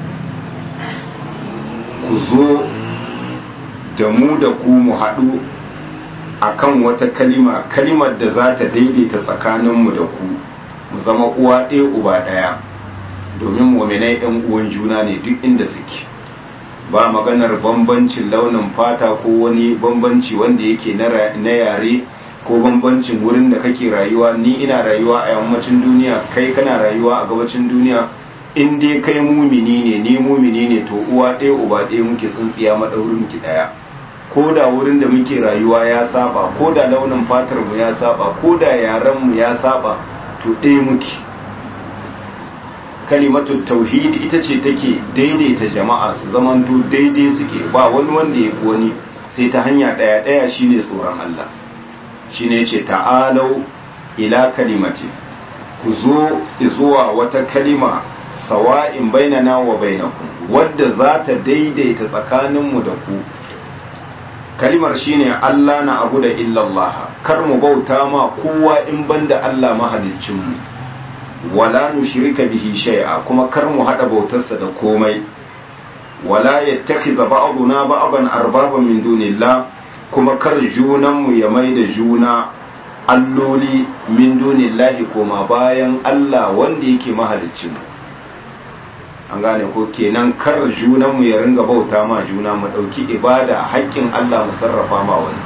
ku zo da mu da ku mu haɗu akan wata kalima kalimar da za ta daidaita tsakaninmu da ku mu zama uwa ɗaya uba ɗaya domin muminai ɗan uwan juna ne duk inda suke ba maganar bambancin launin fata ko wani bambanci wanda yake na yare ko bambancin wurin da kake rayuwa ni ina rayuwa a yammacin duniya kai kana rayuwa a gabacin duniya in dai kai mumini ne ni mumini ne to uwa ɗaya uba ɗaya muke tsintsiya maɗaurin ki ɗaya ko da wurin da muke rayuwa ya saba ko da launin fatar mu ya saba ko da yaren mu ya saba to ɗaya muke kalimatu tauhidi ita ce take daidaita jama'a su zamanto daidai suke ba wani wanda ya fi wani sai ta hanya ɗaya ɗaya shine tsoron Allah shine yace ta'alau ila kalimati ku zo zuwa wata kalima sawa'in bainana wa bainakum wadda za ta daidaita tsakaninmu da ku kalimar shine Allah na abu da illallah kar mu bauta ma kowa in banda Allah mahaliccinmu wala nushrika bihi shay'a kuma kar mu hada bautarsa da komai wala yattakhiza ba'duna ba'dan arbaban min dunillah kuma kar junan mu ya mai da juna alloli min dunillahi koma bayan Allah wanda yake mahaliccinmu an gane ko kenan kar junan mu ya ringa bauta ma juna mu dauki ibada haƙƙin Allah mu sarrafa ma wani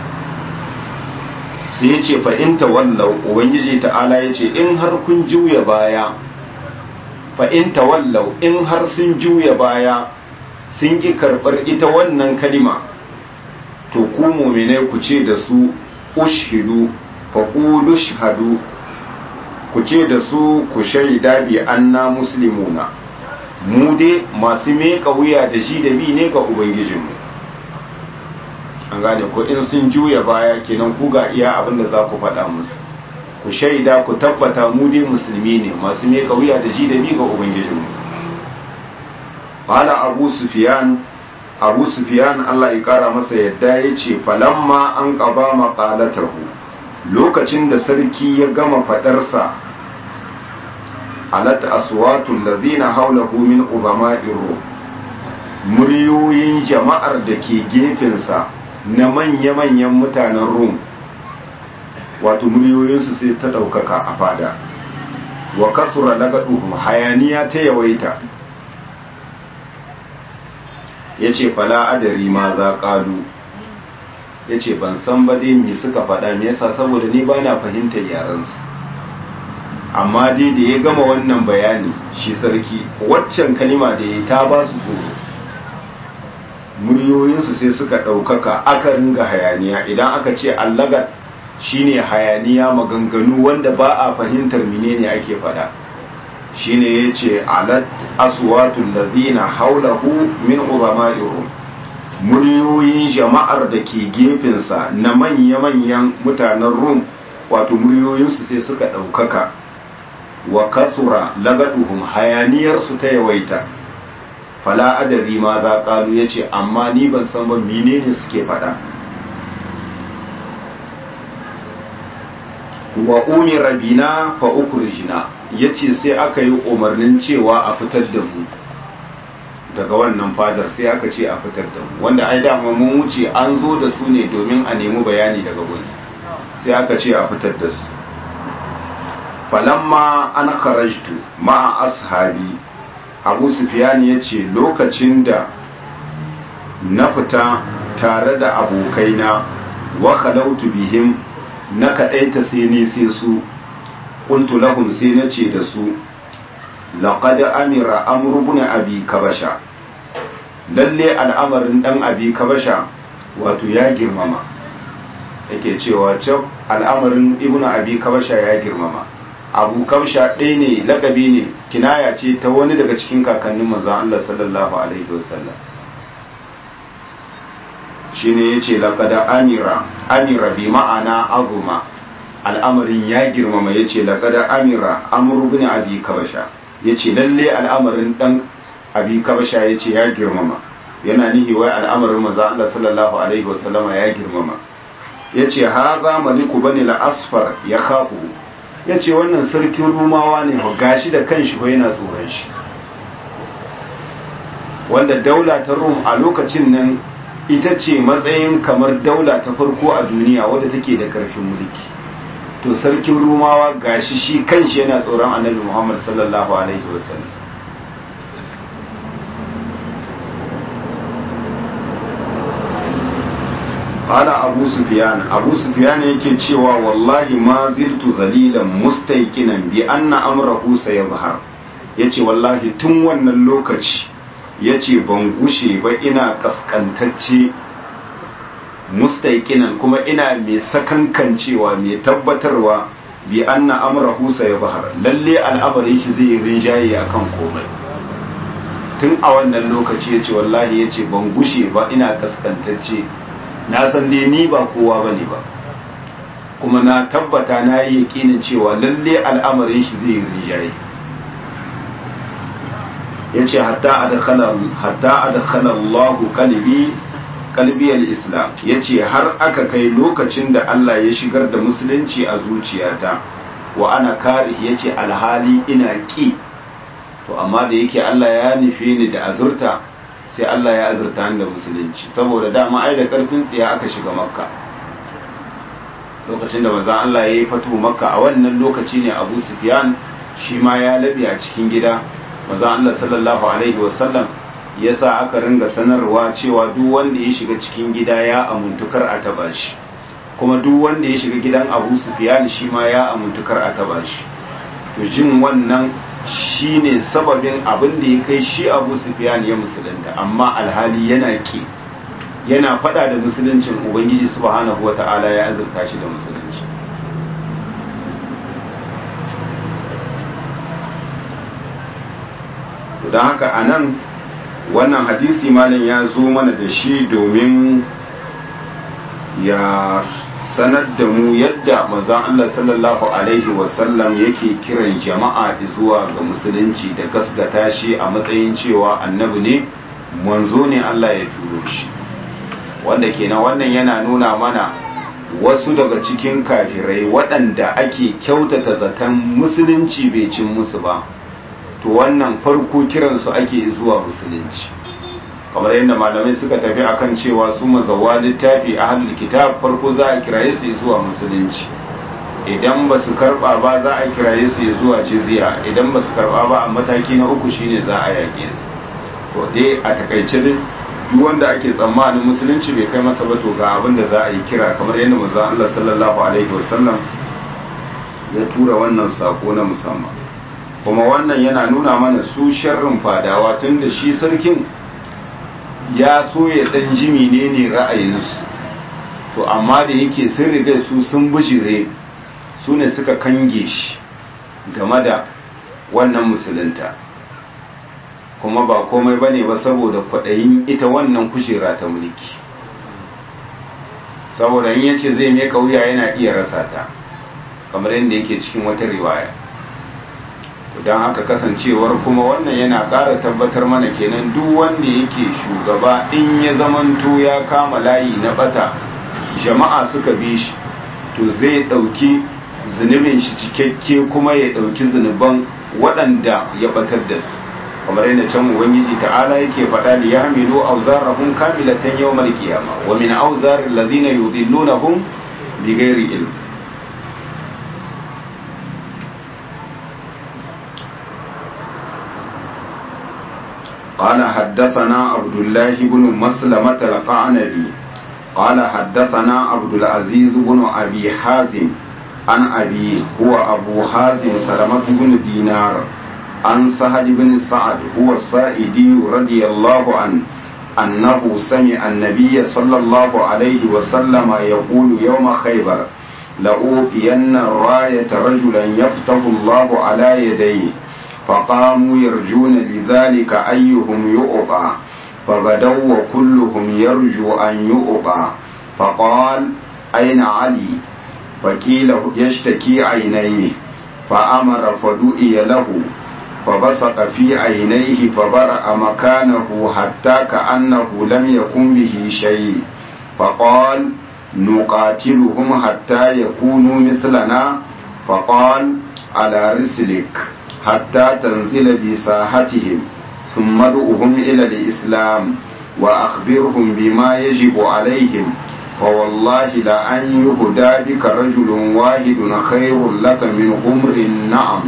sai ya ce fa'inta wallau ubangiji ta'ala ya ce in har kun juya baya fa'inta wallau in har sun juya baya sun ƙi karɓar ita wannan kalima to ku muminai ku ce da su ushidu faƙulu shahadu ku ce da su ku shaida bi anna muslimuna mu dai masu meka wuya da shi da bi ne ga ubangijinmu an gane ko in sun juya baya kenan ku ga iya abin da za ku faɗa musu ku shaida ku tabbata mu dai musulmi ne masu meka wuya da ji da bi ga ubangijinmu qala abu sufyan abu sufyan Allah ya kara masa yadda ya ce falamma an qaba maqalatahu lokacin da sarki ya gama fadarsa alat aswatul ladina hawlahu min uzama'ir rum muryoyin jama'ar da ke gefensa na manya-manyan mutanen rum wato muryoyinsu sai ta ɗaukaka a fada wa kasura daga duhun hayaniya ta yawaita ya ce fala adari ma za ƙalu ya ce ban san ba dai me suka faɗa me yasa saboda ni ba na fahimtar yarensu amma dai da ya gama wannan bayani shi sarki waccan kalima da ya ta ba su tsoro muryoyinsu sai suka ɗaukaka aka ringa hayaniya idan aka ce allagar shine hayaniya maganganu wanda ba a fahimtar menene ake faɗa shine ya ce alat aswatul ladina haulahu min uzama'ihum muryoyin jama'ar da ke gefensa na manya-manyan mutanen rum wato muryoyinsu sai suka ɗaukaka wa kasura lagaduhum hayaniyarsu ta yawaita fala adari ma za ƙalu ya ce amma ni ban san ba menene suke faɗa wa umira bina fa ukhrijna yace sai aka yi umarnin cewa a fitar da mu daga wannan fadar sai aka ce a fitar da mu wanda ai dama mun wuce an zo da su ne domin a nemi bayani daga gunsu sai aka ce a fitar da su falamma an kharajtu ma'a ashabi abu sufyan yace lokacin da na fita tare da abokaina wa khalautu bihim na kaɗaita sai ne sai su ƙuntu lahum sai na ce da su laƙad amira amru ibn abi kabasha lalle al'amarin ɗan abi kabasha wato ya girmama yake cewa can al'amarin ibn abi kabasha ya girmama abu kabasha ɗaya ne lakabi ne kinaya ce ta wani daga cikin kakannin manzon Allah sallallahu alaihi wasallam shine yace laqad amira amira bi ma'ana azuma al'amarin ya girmama yace laqad amira amr ibn abi kabasha yace lalle al'amarin dan abi kabasha yace ya girmama yana nihi wai al'amarin manzo Allah sallallahu alaihi wasallama ya girmama yace haza maliku bani al-asfar ya khafu yace wannan sarkin rumawa ne gashi da kanshi ko yana tsoron shi wanda daula ta rum a lokacin nan ita ce matsayin kamar daula ta farko a duniya wadda take da karfin mulki to sarkin rumawa gashi shi kanshi yana tsoron annabi muhammad sallallahu alaihi wasallam ala abu sufyan abu sufyan yake cewa wallahi ma ziltu zalilan mustaiqinan bi anna amrahu sayazhar yace wallahi tun wannan lokaci ya ce ban gushe ba ina kaskantacce mustaiqinan kuma ina mai sakankancewa mai tabbatarwa bi anna amrahu sayazhar lalle al'amarin shi zai rinjaye akan komai tun a wannan lokaci yace wallahi yace ban gushe ba ina kaskantacce na san dai ni ba kowa bane ba kuma na tabbata na yi yakinin cewa lalle al'amarin shi zai rinjaye yace hatta adkhala hatta adkhala Allah qalbi qalbi al-islam yace har aka kai lokacin da Allah ya shigar da musulunci a zuciyata wa ana karih yace alhali ina ki to amma da yake Allah ya nufe ni da azurta sai Allah ya azurta ni da musulunci saboda dama ai da karfin tsiya aka shiga makka lokacin da manzon Allah ya yi fatu makka a wannan lokaci ne Abu Sufyan shi ma ya labi a cikin gida manzon Allah sallallahu alaihi wasallam ya sa aka ringa sanarwa cewa duk wanda ya shiga cikin gida ya amuntukar a taba shi kuma duk wanda ya shiga gidan Abu Sufyan shi ma ya amuntukar a taba shi to jin wannan shine sababin abin da ya kai shi Abu Sufyan ya musulunta amma alhali yana ki yana fada da musuluncin ubangiji subhanahu wata'ala ya azurta shi da musulunci don haka a nan wannan hadisi malam ya zo mana da shi domin ya sanar da mu yadda manzon Allah sallallahu alaihi wasallam yake kiran jama'a zuwa ga musulunci da gasgata shi a matsayin cewa annabi ne manzo ne Allah ya turo shi wanda kenan wannan yana nuna mana wasu daga cikin kafirai waɗanda ake kyautata zaton musulunci bai cin musu ba to wannan farko kiransu ake zuwa musulunci kamar yadda malamai suka tafi akan cewa su mazawa littafi a halin kitab farko za a kiraye su zuwa musulunci idan ba su karba ba za a kiraye su zuwa jizya idan ba su karba ba a mataki na uku shine za a yaƙe su to dai a takaice dai duk wanda ake tsammanin musulunci bai kai masa ba to ga abin da za a yi kira kamar yadda manzon Allah sallallahu alaihi wasallam ya tura wannan sako na musamman kuma wannan yana nuna mana su sharrin fadawa tun da shi sarkin ya so ya dan jimi ne ne ra'ayinsu to amma da yake sun riga su sun bujire su ne suka kange shi game da wannan musulunta kuma ba komai bane ba saboda kwaɗayin ita wannan kujera ta mulki saboda in yace zai mai kauya yana iya rasa ta kamar yadda yake cikin wata riwaya don haka kasancewar kuma wannan yana ƙara tabbatar mana kenan duk wanda yake shugaba in ya zamanto ya kama layi na bata jama'a suka bi shi to zai ɗauki zunubin shi cikakke kuma ya ɗauki zunuban waɗanda ya batar da su kamar yadda can ubangiji ta'ala yake faɗa li yahmilu awzarahum kamilatan yawmal qiyamah wa min awzaril ladina yudillunahum bighairi ilm قال حدثنا عبد الله بن مسلمة القعنبي قال حدثنا عبد العزيز بن أبي حازم عن أبي هو أبو حازم سلمة بن دينار عن سهل بن سعد هو السائدي رضي الله عنه أنه سمع النبي صلى الله عليه وسلم يقول يوم خيبر لأوتين الراية رجلا يفتح الله على يديه فقاموا يرجون لذلك أيهم يؤطى فغدوا وكلهم يرجو أن يؤطى فقال أين علي فقيل يشتكي عينيه فأمر فدؤي له فبصق في عينيه فبرأ مكانه حتى كأنه لم يكن به شيء فقال نقاتلهم حتى يكونوا مثلنا فقال على رسلك حتى تنزل بساحتهم ثم ادعهم إلى الإسلام وأخبرهم بما يجب عليهم فوالله لأن يهدى بك رجل واحد خير لك من غمر النعم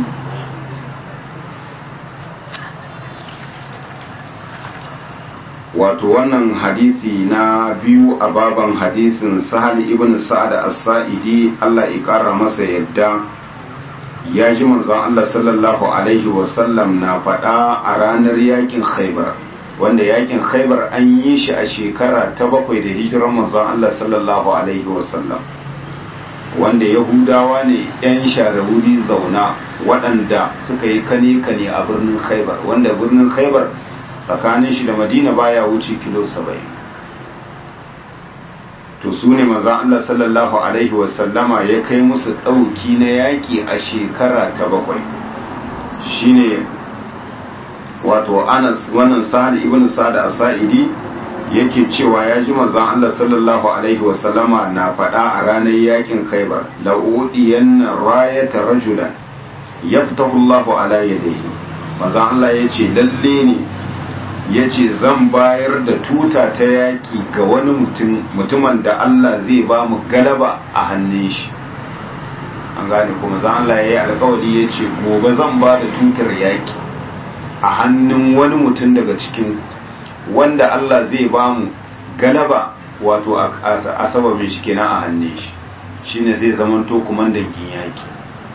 wato wannan hadisi na biyu a baban hadisin sahal ibn sa'ad as-sa'idi Allah ya kara masa yadda ya ji manzon Allah sallallahu alaihi wasallam na faɗa a ranar yakin khaibar wanda yakin khaibar an yi shi a shekara ta bakwai da hijiran manzon Allah sallallahu alaihi wasallam wanda yahudawa ne 'yan share wuri zauna waɗanda suka yi kane-kane a birnin khaibar wanda birnin khaibar tsakanin shi da madina baya wuce kilo saba'in to su ne maza Allah sallallahu alaihi wasallama ya kai musu ɗauki na yaƙi a shekara ta bakwai shine wato anas wannan sa'ad ibn sa'ad as-sa'idi yake cewa ya ji manzon Allah sallallahu alaihi wasallama na faɗa a ranar yakin Khaibar la udiyanna rayata rajulan yaftahu Allahu ala yadayhi manzon Allah yace lalle ne yace zan bayar da tuta ta yaki ga wani mutum mutumin da Allah zai ba mu galaba a hannun shi an gane kuma zan Allah yayi alƙawari yace gobe zan ba da tutar yaki a hannun wani mutum daga cikin wanda Allah zai ba mu galaba wato a sababin shi kenan a hannun shi shine zai zamanto kumandan yaki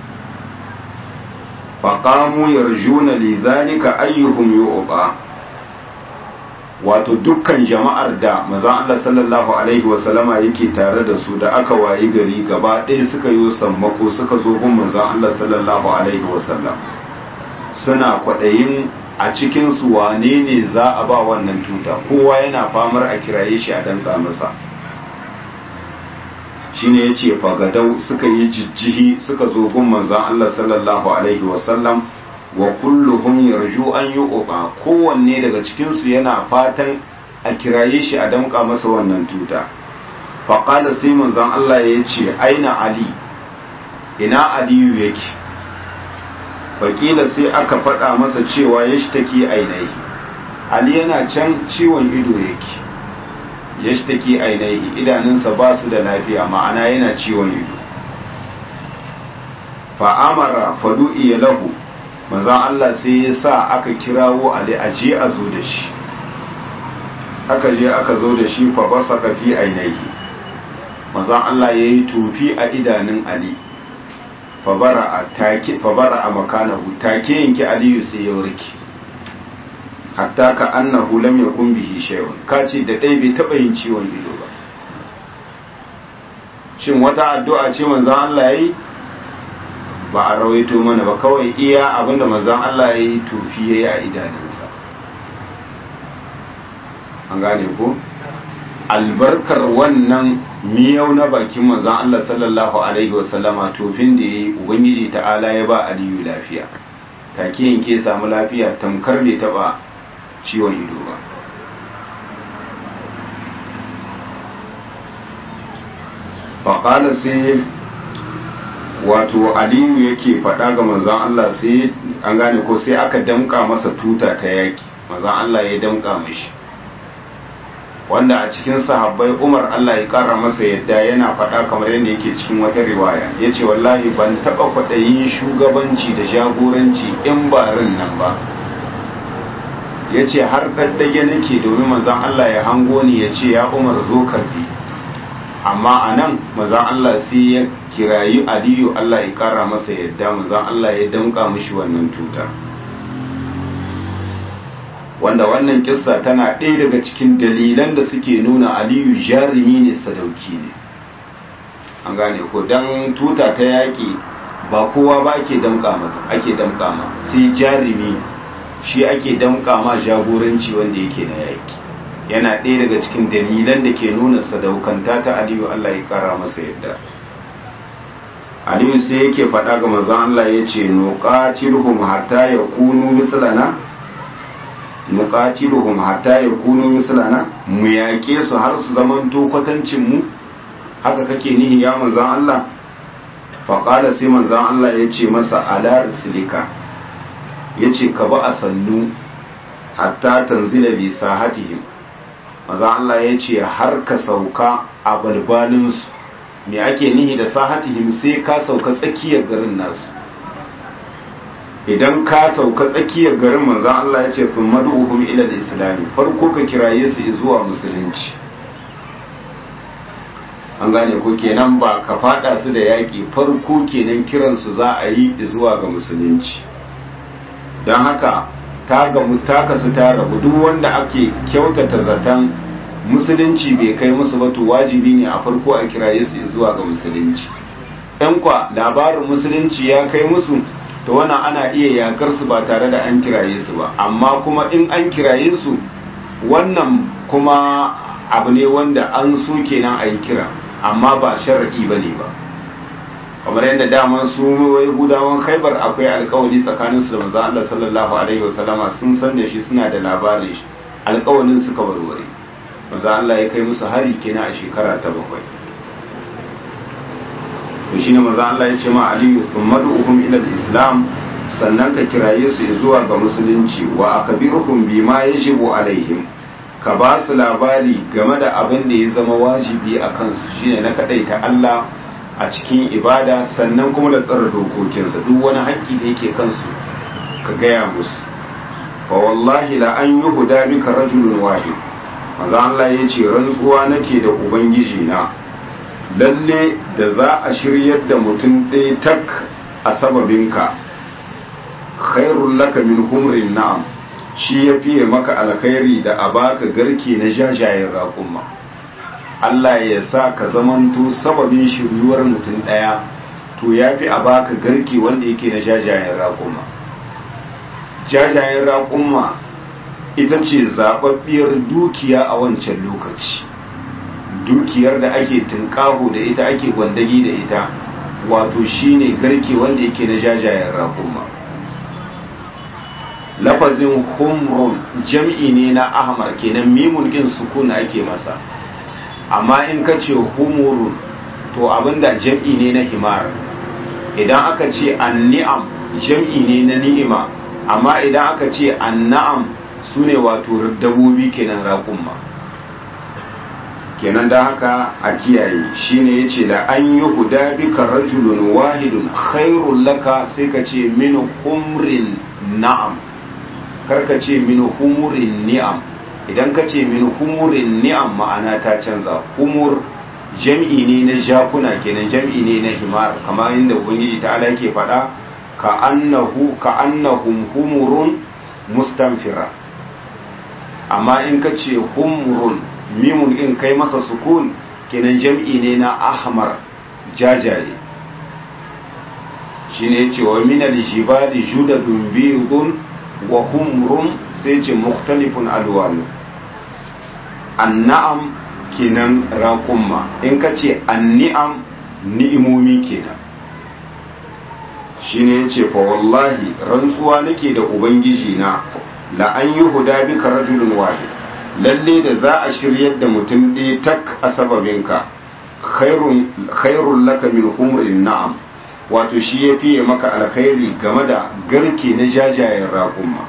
faqamu yarjuna li zalika ayyuhum yu'ta wato dukkan jama'ar da manzon Allah sallallahu alaihi wa sallama yake tare da su da aka wayi gari gaba ɗaya suka yi sammako suka zo gun manzon Allah sallallahu alaihi wa sallam suna kwaɗayin a cikinsu wane ne za a ba wannan tuta kowa yana famar a kiraye shi a danka masa shine ya ce fagadau suka yi jijjihi suka zo gun manzan Allah sallallahu alaihi wasallam wa kulluhum yarju an yi uba kowanne daga cikinsu yana fatan a kiraye shi a danka masa wannan tuta faƙada sai manzan Allah ya ce aina ali ina aliyu yake wakila sai aka faɗa masa cewa ya shi take ainihi ali yana can ciwon ido yake ya shi take ainihi idanunsa ba su da lafiya ma'ana yana ciwon ido fa'amara faɗu iya lahu manzan Allah sai ya sa aka kirawo ali a je a zo da shi aka je aka zo da shi fa basa kafi ainihi manzan Allah ya yi tufi a idanun ali fabara a makanahu take yanki aliyu sai ya warke hatta ka annahu lam yakun bihi shay'un ka ce da dai bai taba yin ciwon ido ba shin wata addu'a ce manzon Allah yayi ba a rawaito mana ba kawai iya abinda manzon Allah yayi tufi yayi a idanunsa an gane ko albarkar wannan miyau na bakin manzon Allah sallallahu alaihi wasallama tofin da yayi ubangiji ta'ala ya ba aliyu lafiya take yanke samu lafiya tamkar bai taba ciwon ido ba faƙala sai wato aliyu yake faɗa ga manzon Allah sai an gane ko sai aka damƙa masa tuta ta yaki manzon Allah ya damƙa mashi wanda a cikin sahabbai umar Allah ya kara masa yadda yana faɗa kamar yadda yake cikin wata riwaya ya ce wallahi ban taɓa kwaɗayin shugabanci da jagoranci in barin nan ba ya ce har ɗaɗɗage nake domin manzan Allah ya hango ni ya ce ya umar zo karbi amma a nan manzan Allah sai ya kirayi aliyu Allah ya kara masa yadda manzan Allah ya damƙa mishi wannan tuta wanda wannan kissa tana ɗaya daga cikin dalilan da suke nuna aliyu jarumi ne sadauki ne an gane ko don tuta ta yaƙi ba kowa ba ake damƙa mata ake damƙa ma sai jarumi shi ake damƙa ma jagoranci wanda yake na yaƙi yana ɗaya daga cikin dalilan da ke nuna sadaukanta ta aliyu allah ya ƙara masa yadda aliyu sai yake faɗa ga mazan allah ya ce nuqatiluhum hatta yakunu mislana nuqatiluhum hatta yakunu mislana mu yaƙe su har su zamanto kwatancin mu haka kake nihi ya manzan Allah fa qala sai manzan Allah yace masa ala rislika yace ka ba a sannu hatta tanzila bi sahatihim manzan Allah yace har ka sauka a balbalin su me ake nihi da sahatihim sai ka sauka tsakiyar garin nasu idan ka sauka tsakiyar garin manzan Allah ya ce fin madu'uhum ila islami farko ka kiraye su zuwa musulunci an gane ko kenan ba ka fada su da yaƙi farko kenan kiransu za a yi zuwa ga musulunci don haka ta gamu ta kasu ta rabu duk wanda ake kyautata zaton musulunci bai kai musu ba to wajibi ne a farko a kiraye su zuwa ga musulunci ɗan kwa labarin musulunci ya kai musu to wannan ana iya yakar su ba tare da an kiraye su ba amma kuma in an kiraye su wannan kuma abu ne wanda an so kenan a yi kira amma ba sharaɗi ba ne ba kamar yadda daman su yahudawan khaibar akwai alkawali tsakanin su da manzo Allah sallallahu alaihi wasallama sun san da shi suna da labarin shi alkawalin suka warware manzo Allah ya kai musu hari kenan a shekara ta bakwai to shine manzo Allah ya ce ma aliyu thumma du'uhum ila islam sannan ka kiraye su zuwa ga musulunci wa akbiruhum bima yajibu alaihim ka ba su labari game da abin da ya zama wajibi a kansu shine na kadaita Allah a cikin ibada sannan kuma da tsara dokokinsa duk wani haƙƙi da yake kansu ka gaya musu fa wallahi la an yi huda bika rajulun wahid maza Allah ya ce rantsuwa nake da ubangiji na lalle da za a shiryar da mutum ɗaya tak a sababinka khairul laka min humrin na'am shi ya fiye maka alkhairi da a baka garke na jajayen raƙumma Allah ya sa ka zamanto sababin shiryuwar mutum ɗaya to ya fi a baka garke wanda yake na jajayen raƙumma jajayen raƙumma ita ce zaɓaɓɓiyar dukiya a wancan lokaci dukiyar da ake tunƙaho da ita ake gwandagi da ita wato shine garke wanda yake na jajayen raƙumma lafazin humrun jam'i ne na ahmar kenan mimun kin sukun ake masa amma in ka ce humurun to abinda jam'i ne na himar idan aka ce anni'am jam'i ne na ni'ima amma idan aka ce anna'am su ne wato dabobi kenan raƙumma kenan da haka a kiyaye shine ya ce da an yi huda bika rajulun wahidun khairun laka sai ka ce min humrin na'am karka ce min humurin ni'am idan ka ce min humurin ni'am ma'ana ta canza humur jam'i ne na jakuna kenan jam'i ne na himar kamar inda ubangiji ta ala ke faɗa ka annahu ka annahum humurun mustanfira amma in ka ce humurun mimun in kai masa sukun kenan jam'i ne na ahmar jajaye shine yace wa min al-jibali judadun bidun wa humrun sai ce mukhtalifun alwanu anna'am kenan raƙumma in ka ce anni'am ni'imomi kenan shine yace fa wallahi rantsuwa nake da ubangiji na la an yi huda bika rajulun wahid lalle da za a shiryar da mutum ɗaya tak a sababinka khairun laka min humrin na'am wato shi ya fiye maka alkhairi game da garke na jajayen raƙumma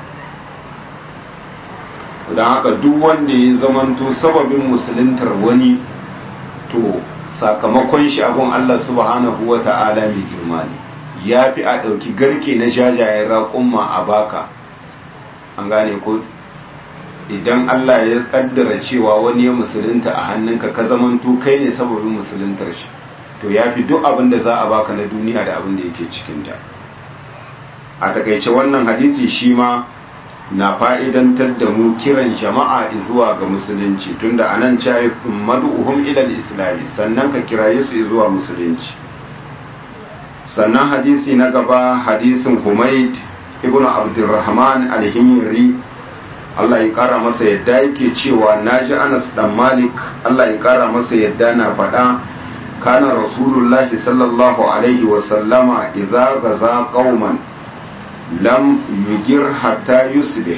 don haka duk wanda ya zamanto sababin musuluntar wani to sakamakon shi abun Allah subhanahu wa ta'ala mai girma ne ya fi a ɗauki garke na jajayen raƙumma a baka an gane ko idan Allah ya kaddara cewa wani ya musulunta a hannunka ka zamanto kai ne sababin musuluntar shi to ya fi duk abin da za a baka na duniya da abin da yake cikinta a takaice wannan hadisi shi ma na fa'idantar da mu kiran jama'a zuwa ga musulunci tunda a nan cayi madu'uhum ilal islami sannan ka kiraye su zuwa musulunci sannan hadisi na gaba hadisin humaid ibn abdurrahman alhimiri Allah ya kara masa yadda yake cewa naji Anas dan Malik Allah ya kara masa yadda na faɗa kana rasulullahi sallallahu alaihi wa sallama idza gaza qauman lam yugir hatta yusbih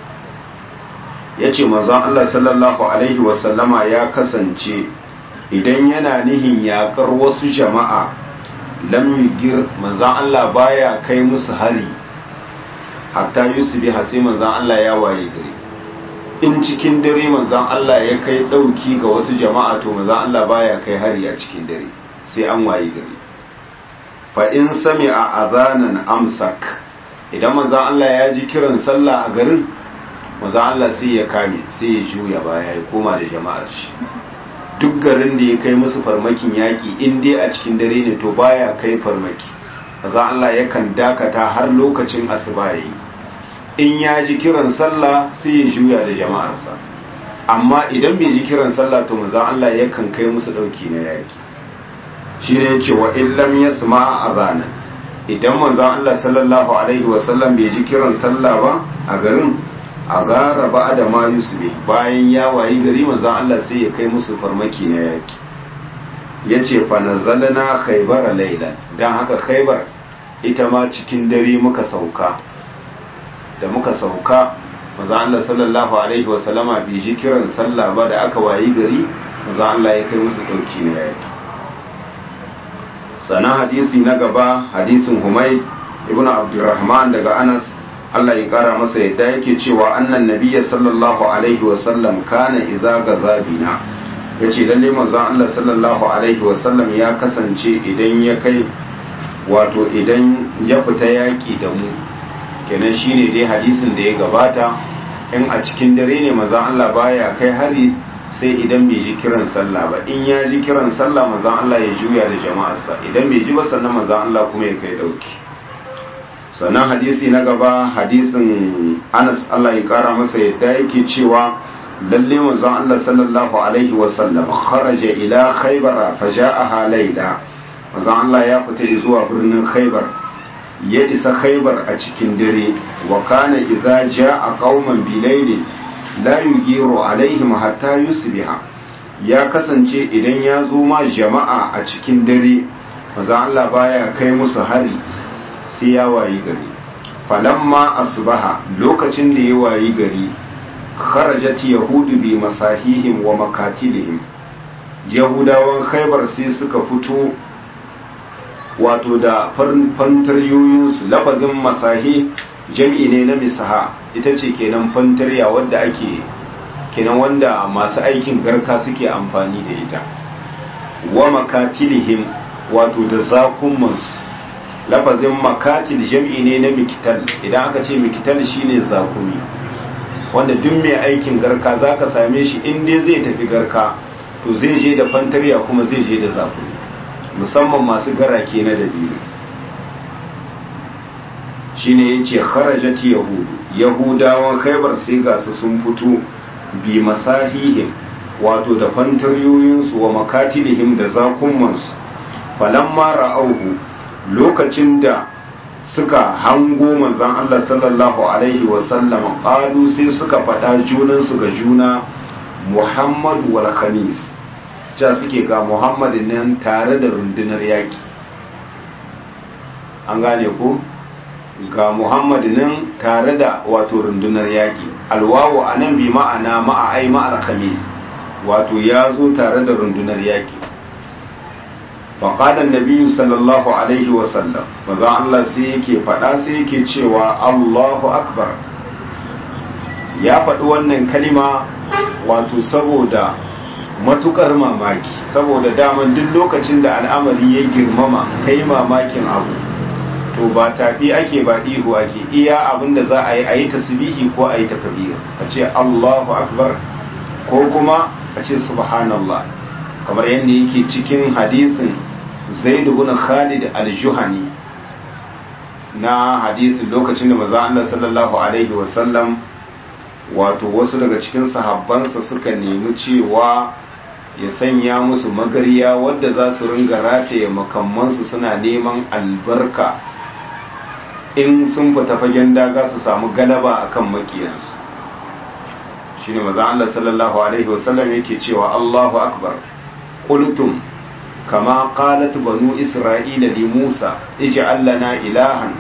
yace manzon Allah sallallahu alaihi wa sallama ya kasance idan yana nihin yakar wasu jama'a lam yugir manzon Allah baya kai musu hari hatta yusufi sai manzan Allah ya waye gari in cikin dare manzan Allah ya kai ɗauki ga wasu jama'a to manzan Allah baya kai hari a cikin dare sai an waye gari fa in sami a azanan amsak idan manzan Allah ya ji kiran sallah a garin manzan Allah sai ya kame sai ya juya baya ya koma da jama'ar shi duk garin da ya kai musu farmakin yaƙi in dai a cikin dare ne to baya kai farmaki manzan Allah yakan dakata har lokacin asuba yayi in ya ji kiran sallah sai ya juya da jama'arsa amma idan bai ji kiran sallah to manzon Allah yakan kai musu dauki na yaki shi ne yace wa illam yasma azana idan manzon Allah sallallahu alaihi wa sallam bai ji kiran sallah ba a garin a gara ba da ma yusuf bayan ya wayi gari manzon Allah sai ya kai musu farmaki na yaki ya ce fa nazalna khaybar laylan dan haka khaybar ita ma cikin dare muka sauka da muka sauka manzon Allah sallallahu alaihi wa sallama bai ji kiran sallah ba da aka wayi gari manzon Allah ya kai musu dauki na yaki sannan hadisi na gaba hadisin Humayd ibn Abdurrahman daga Anas Allah ya kara masa yadda yake cewa annan nabiyya sallallahu alaihi wasallam kana idza gaza bina yace lalle manzon Allah sallallahu alaihi wasallam ya kasance idan ya kai wato idan ya fita yaki da mu kenan shine dai hadisin da ya gabata in a cikin dare ne manzon Allah baya kai hari sai idan bai ji kiran sallah ba in ya ji kiran sallah manzon Allah ya juya da jama'arsa idan bai ji ba sannan manzon Allah kuma ya kai dauki sannan hadisi na gaba hadisin anas Allah ya kara masa yadda yake cewa lalle manzon Allah sallallahu alaihi wa sallam kharaja ila khaybar fa ja'aha layla manzon Allah ya fita zuwa birnin khaybar ya isa khaybar a cikin dare wa kana idza ja'a qauman bilaili la yugiru alaihim hatta yusbiha ya kasance idan ya zo ma jama'a a cikin dare manzon Allah baya kai musu hari sai ya wayi gari falamma asbaha lokacin da ya wayi gari kharajat yahudu bi masahihim wa makatilihim yahudawan khaybar sai suka fito wato da fantaryoyinsu lafazin masahi jam'i ne na misaha ita ce kenan fantarya wadda ake kenan wanda masu aikin garka suke amfani da ita wa makatilihim wato da zakumansu lafazin makatil jam'i ne na mikital idan aka ce mikital shine zakumi wanda duk mai aikin garka zaka same shi in dai zai tafi garka to zai je da fantariya kuma zai je da zakumi musamman masu garake na dabiru shine yace kharajat yahudu yahudawan khaybar sai ga su sun fito bi masahihim wato da fantariyoyinsu wa makatilihim da zakumansu falamma ra'auhu lokacin da suka hango manzan Allah sallallahu Alaihi wasallam ƙalu sai suka faɗa junansu ga juna Muhammadu wal khamis ja suke ga Muhammadu nan tare da rundunar yaƙi an gane ko ga Muhammadu nan tare da wato rundunar yaƙi alwawo a nan bi ma'ana ma'a'ai ma'al khamis wato ya zo tare da rundunar yaƙi faƙaɗan nabiyu sallallahu alaihi wasallam maza Allah sai yake faɗa sai yake cewa Allahu akbar ya faɗi wannan kalima wato saboda matukar mamaki saboda daman duk lokacin da al'amari ya girmama kai mamakin abu to ba tafi ake ba ihu ake iya abin da za a yi a yi tasbihi ko a yi takbir a ce Allahu akbar ko kuma a ce subhanallah kamar yadda yake cikin hadisin zaid ibn khalid al-juhani na hadisin lokacin da manzo Allah sallallahu alaihi wasallam wato wasu daga cikin sahabbansa suka nemi cewa ya sanya musu magariya wadda za su ringa rataye makamansu suna neman albarka in sun fita fagen daga su samu galaba akan makiyansu shine manzo Allah sallallahu alaihi wasallam yake cewa Allahu akbar qultum kama qalat banu isra'ila li Musa ij'al lana ilahan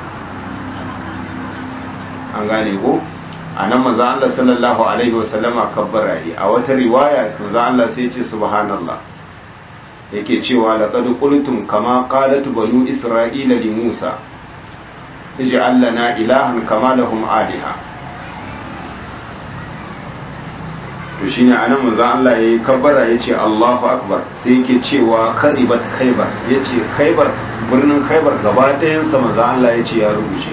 an gane ko anan manzo Allah sallallahu alaihi wasallama kabbara yi a wata riwaya manzo Allah sai ce subhanallah yake cewa laqad qultum kama qalat banu isra'ila li Musa ij'al lana ilahan kama lahum aliha to shine anan manzo Allah yayi kabbara yace Allahu akbar sai yake cewa kharibat khaybar yace khaybar birnin khaybar gaba ɗayan sa manzo Allah yace ya rubuce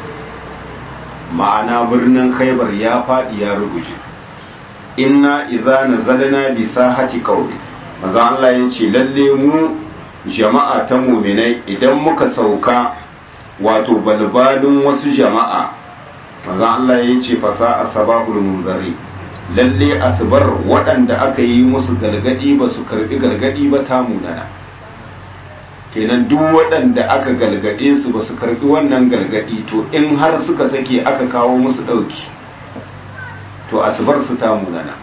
ma'ana birnin khaybar ya fadi ya rubuce inna idza nazalna bi sahati qaumi manzo Allah yace lalle mu jama'a ta mu'minai idan muka sauka wato balbalin wasu jama'a manzo Allah yace fasa asbabul munzari lalle asibar waɗanda aka yi musu galgadi ba su karbi galgadi ba ta munana kenan duk waɗanda aka galgade su ba su karbi wannan galgadi to in har suka sake aka kawo musu ɗauki to asubar su ta munana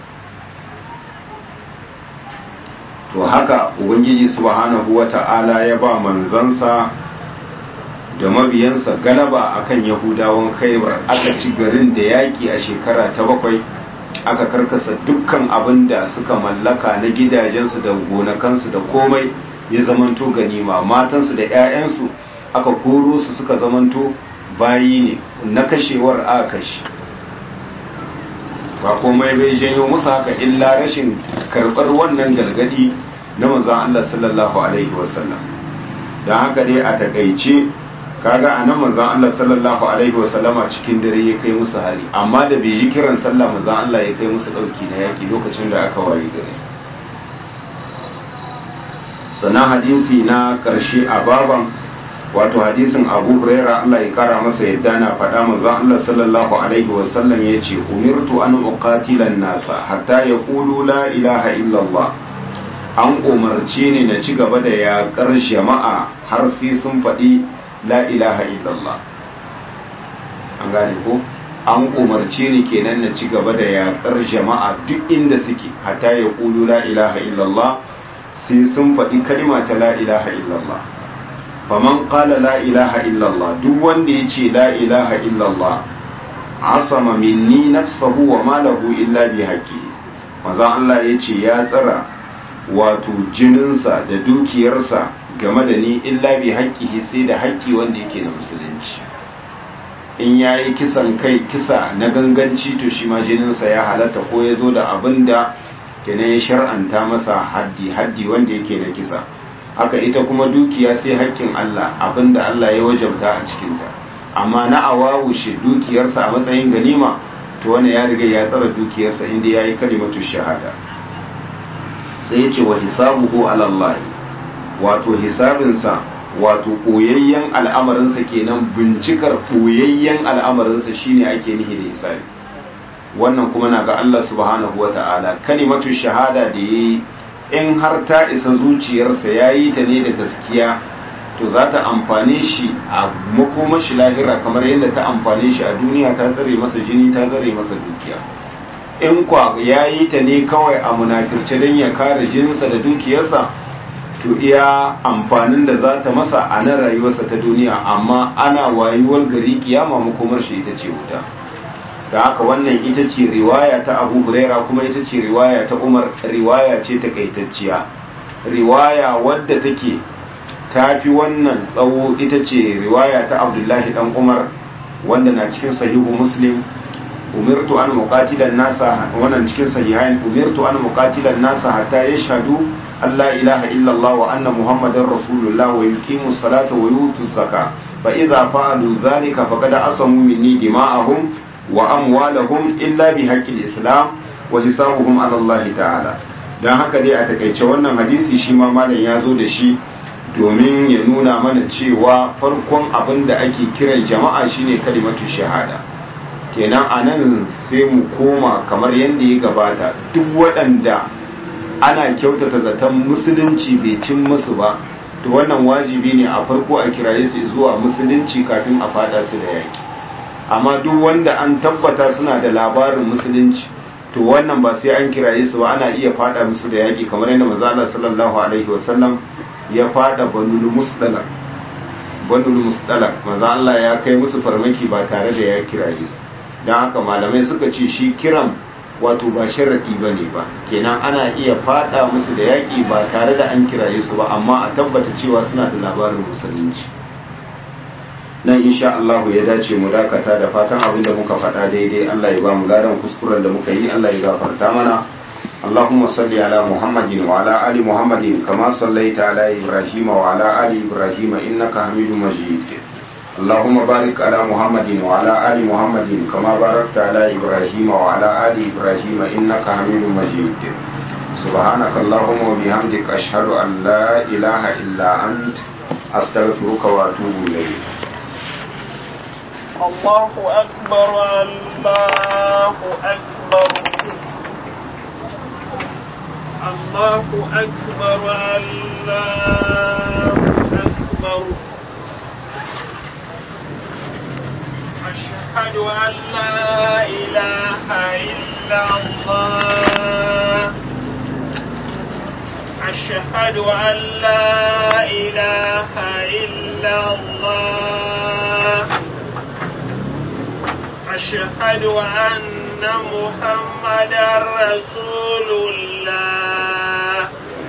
to haka ubangiji subhanahu wata'ala ya ba manzansa da mabiyansa galaba akan yahudawan khaibar aka ci garin da yaki a shekara ta bakwai aka karkasa dukkan abin da suka mallaka na gidajensu da gonakansu da komai ya zamanto ganima matansu da 'ya'yansu aka koro su suka zamanto bayi ne na kashewar aka kashe ba komai bai janyo musu haka illa rashin karɓar wannan gargadi na manzan Allah sallallahu alaihi wasallam don haka dai a takaice kaga a nan manzan Allah sallallahu alaihi wasallama cikin dare ya kai musu hari amma da bai ji kiran sallah manzan Allah ya kai musu ɗauki na yaki lokacin da aka wayi gare sannan hadisi na ƙarshe a baban wato hadisin abu huraira Allah ya kara masa yadda na faɗa manzon Allah sallallahu alaihi wasallam ya ce umirtu an uqatila nasa hatta yaqulu la ilaha illallah an umarce ni na ci gaba da yaƙar jama'a har sai sun faɗi la ilaha illallah an gane ko an umarce ni kenan na ci gaba da yaƙar jama'a duk inda suke hatta yaqulu la ilaha illallah sai sun faɗi kalma ta la ilaha illallah faman qala la ilaha illallah duk wanda ya ce la ilaha illallah asama minni nafsahu wa malahu illa bi haqqi maza Allah ya ce ya tsara wato jininsa da dukiyarsa game da ni illa bi haqqihi sai da haƙƙi wanda yake na musulunci in yayi kisan kai kisa na ganganci to shi ma jininsa ya halatta ko ya zo da abin da kenan ya shar'anta masa haddi haddi wanda yake na kisa haka ita kuma dukiya sai haƙƙin Allah abinda Allah ya wajabta a cikinta amma na awawushe dukiyarsa a matsayin ganima to wani ya riga ya tsara dukiyarsa inda ya yi kalimatu shahada sai ya ce wa hisabuhu ala wato hisabinsa wato koyayyen al'amarinsa kenan bincikar koyayyen al'amarinsa shine ake nihi da hisabi wannan kuma na ga Allah subhanahu wa ta'ala kalimatu shahada da yayi in har ta isa zuciyarsa ya yi ta ne da gaskiya to za ta amfane shi a makomashi lahira kamar yadda ta amfane shi a duniya ta tsare masa jini ta tsare masa dukiya in kwa ya yi ta ne kawai a munafirce don ya kare jininsa da dukiyarsa to iya amfanin da za ta masa a nan rayuwarsa ta duniya amma ana wayuwar gari kiyama makomar shi ita ce wuta da haka wannan ita ce riwaya ta abu huraira kuma ita ce riwaya ta umar riwaya ce takaitacciya riwaya wadda take tafi wannan tsawo ita ce riwaya ta abdullahi dan umar wanda na cikin sahihu muslim umirtu an muqatilan nasa wannan cikin sahihain umirtu an muqatilan nasa hatta yashhadu an la ilaha illallah wa anna muhammadar rasulullah wa yuqimu salata wa yutu zaka fa idza fa'alu dhalika faqad asamu minni dima'ahum wa amwalahum illa bi haqqil islam wa hisabuhum ala Allah ta'ala dan haka dai a takaice wannan hadisi shi ma malam ya zo da shi domin ya nuna mana cewa farkon abin da ake kiran jama'a shine kalimatu shahada kenan anan sai mu koma kamar yadda ya gabata duk waɗanda ana kyautata zaton musulunci bai cin musu ba to wannan wajibi ne a farko a kiraye su zuwa musulunci kafin a fada su da yaki amma duk wanda an tabbata suna da labarin musulunci to wannan ba sai an kiraye su ba ana iya fada musu da yaki kamar yadda manzo Allah sallallahu alaihi wasallam ya fada banul musdalak banul musdalak manzo Allah ya kai musu farmaki ba tare da ya kiraye su dan haka malamai suka ce shi kiran wato ba sharadi bane ba kenan ana iya fada musu da yaki ba tare da an kiraye su ba amma a tabbata cewa suna da labarin musulunci nan insha Allah ya dace mu dakata da fatan abin da muka faɗa daidai Allah ya ba mu ladan kuskuren da muka yi Allah ya gafarta mana اللهم صل على محمد وعلى آل محمد كما صليت على إبراهيم وعلى آل إبراهيم إنك حميد مجيد اللهم بارك على محمد وعلى آل محمد كما باركت على إبراهيم وعلى آل إبراهيم إنك حميد مجيد سبحانك اللهم وبحمدك أشهد أن لا إله إلا أنت أستغفرك وأتوب إليك الله أكبر الله أكبر الله أكبر الله أكبر أشهد أن لا إله إلا إلا الله أشهد أن لا إله إلا الله أشهد أن محمدا رسول الله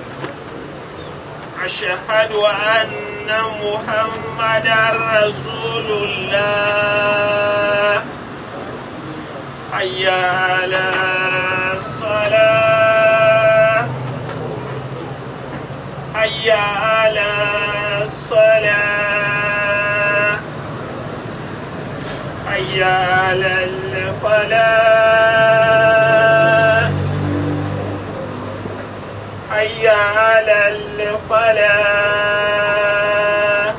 أشهد أن محمدا رسول الله حي على الصلاة حي على الصلاة حي على الفلاح حي على الفلاح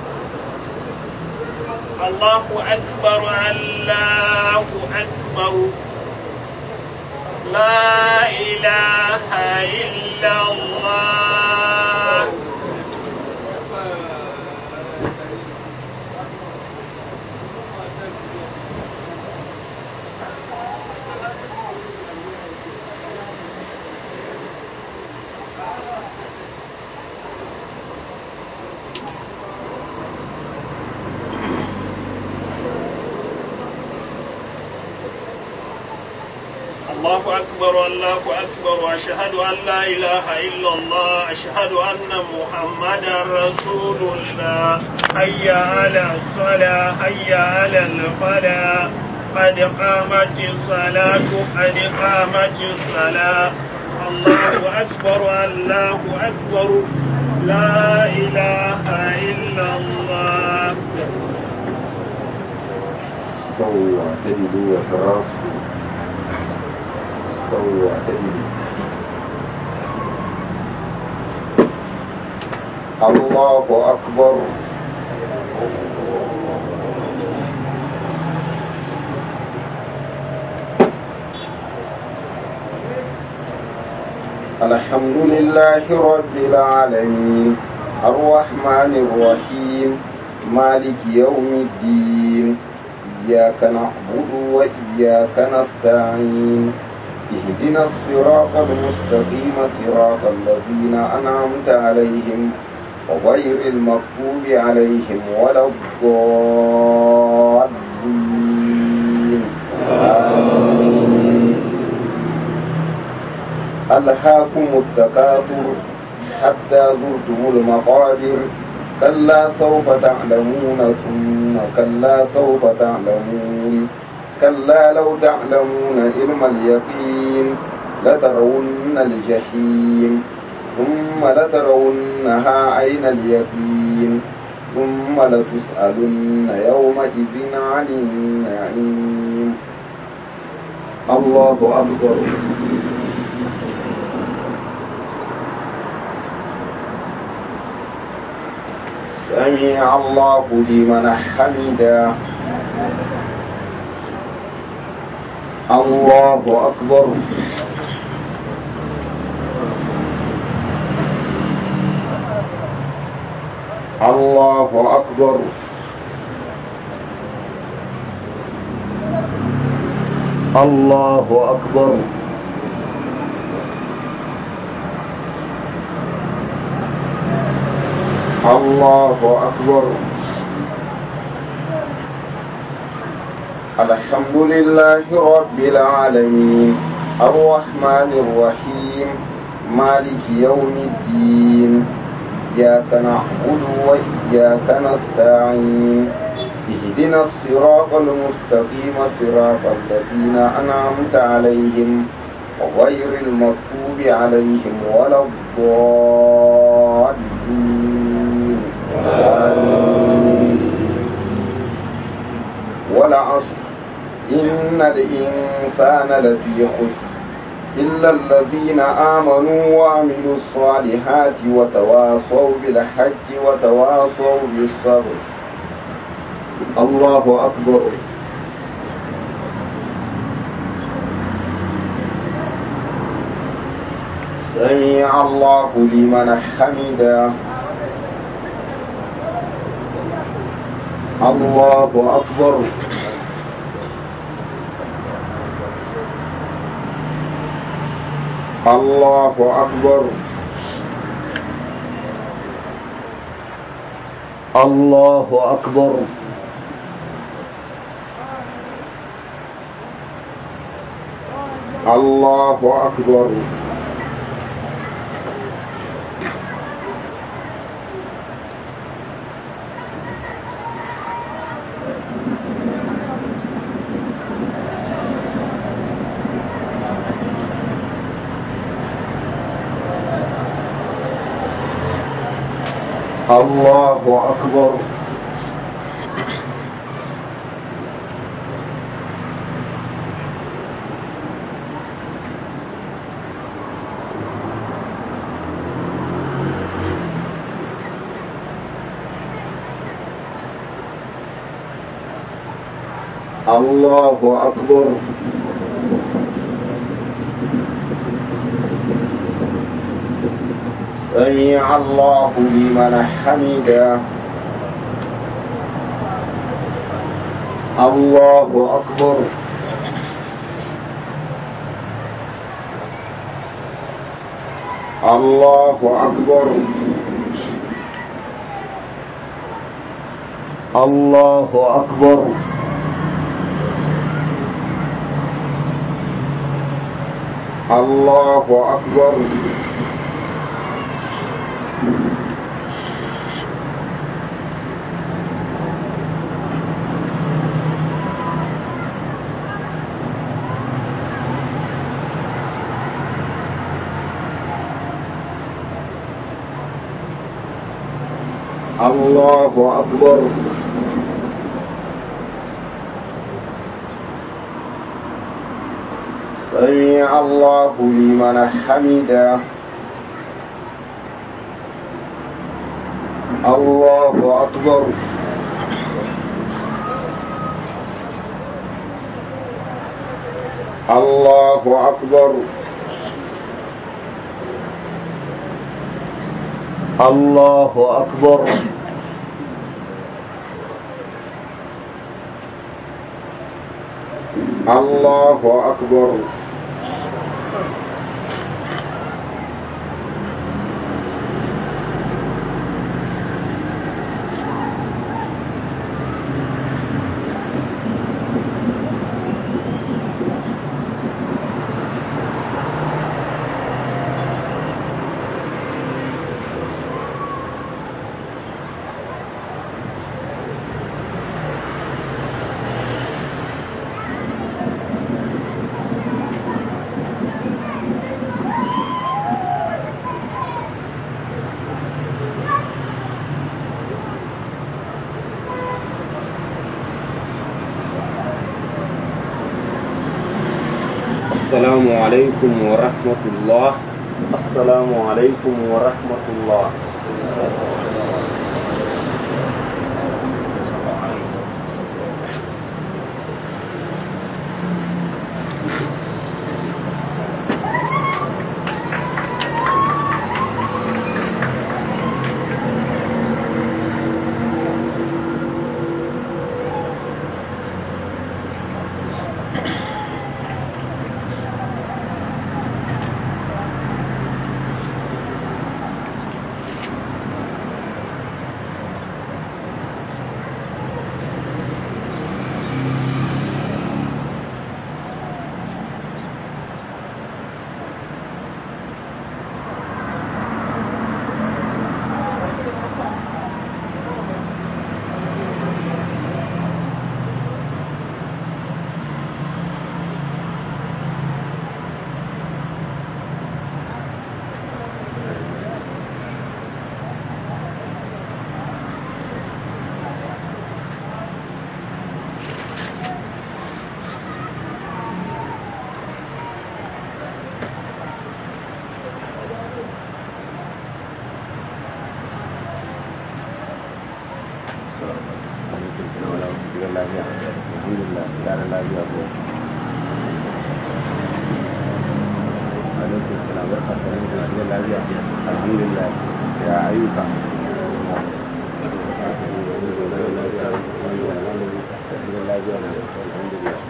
الله أكبر الله أكبر لا إله إلا الله الله أكبر الله أكبر أشهد أن لا إله إلا الله أشهد أن محمدا رسول الله حي على الصلاة حي على الفلاح قد قامت الصلاة قد قامت الصلاة الله أكبر الله أكبر لا إله إلا الله استووا واعتدلوا وتراصوا استووا واعتدلوا الله أكبر الحمد لله رب العالمين الرحمن الرحيم مالك يوم الدين إياك نعبد وإياك نستعين اهدنا الصراط المستقيم صراط الذين أنعمت عليهم وغير المغضوب عليهم ولا الضالين آمين ألهاكم التكاثر حتى زرتم المقابر كلا سوف تعلمون ثم كلا سوف تعلمون كلا لو تعلمون علم اليقين لترون الجحيم ثم لترونها عين اليقين ثم لتسألن يومئذ عن النعيم الله أكبر سمع الله لمن حمده الله أكبر الله أكبر الله أكبر الله أكبر الحمد لله رب العالمين الرحمن الرحيم مالك يوم الدين إياك نعبد وإياك نستعين اهدنا الصراط المستقيم صراط الذين أنعمت عليهم وغير المغضوب عليهم ولا الضالين آمين والعصر إن الإنسان لفي خسر إلا الذين آمنوا وعملوا الصالحات وتواصوا بالحق وتواصوا بالصبر الله أكبر سمع الله لمن حمده الله أكبر الله أكبر الله أكبر الله أكبر الله أكبر الله أكبر سمع الله لمن حمده الله أكبر الله أكبر الله أكبر الله أكبر الله أكبر سمع الله لمن حمده الله أكبر الله أكبر الله أكبر الله أكبر السلام عليكم ورحمة الله السلام عليكم ورحمة الله alhamdulillah ya ayyuka alhamdulillah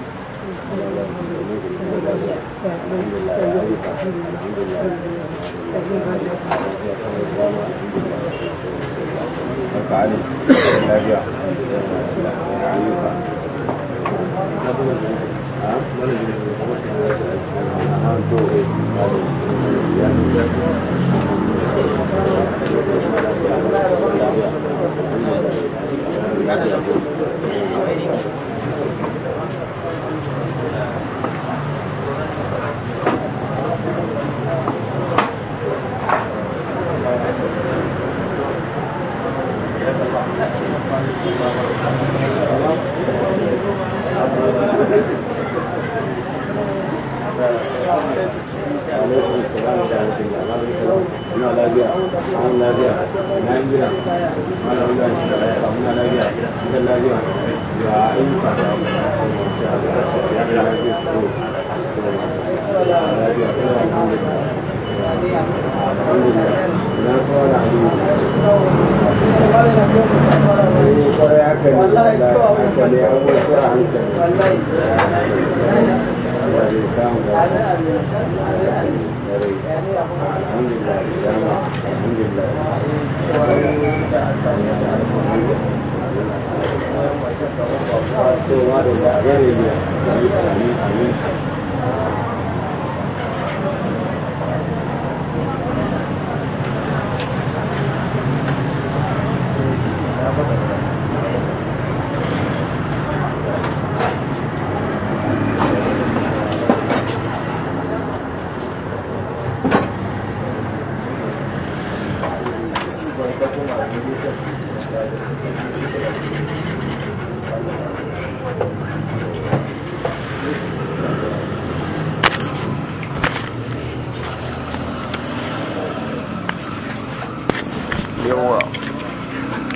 yawa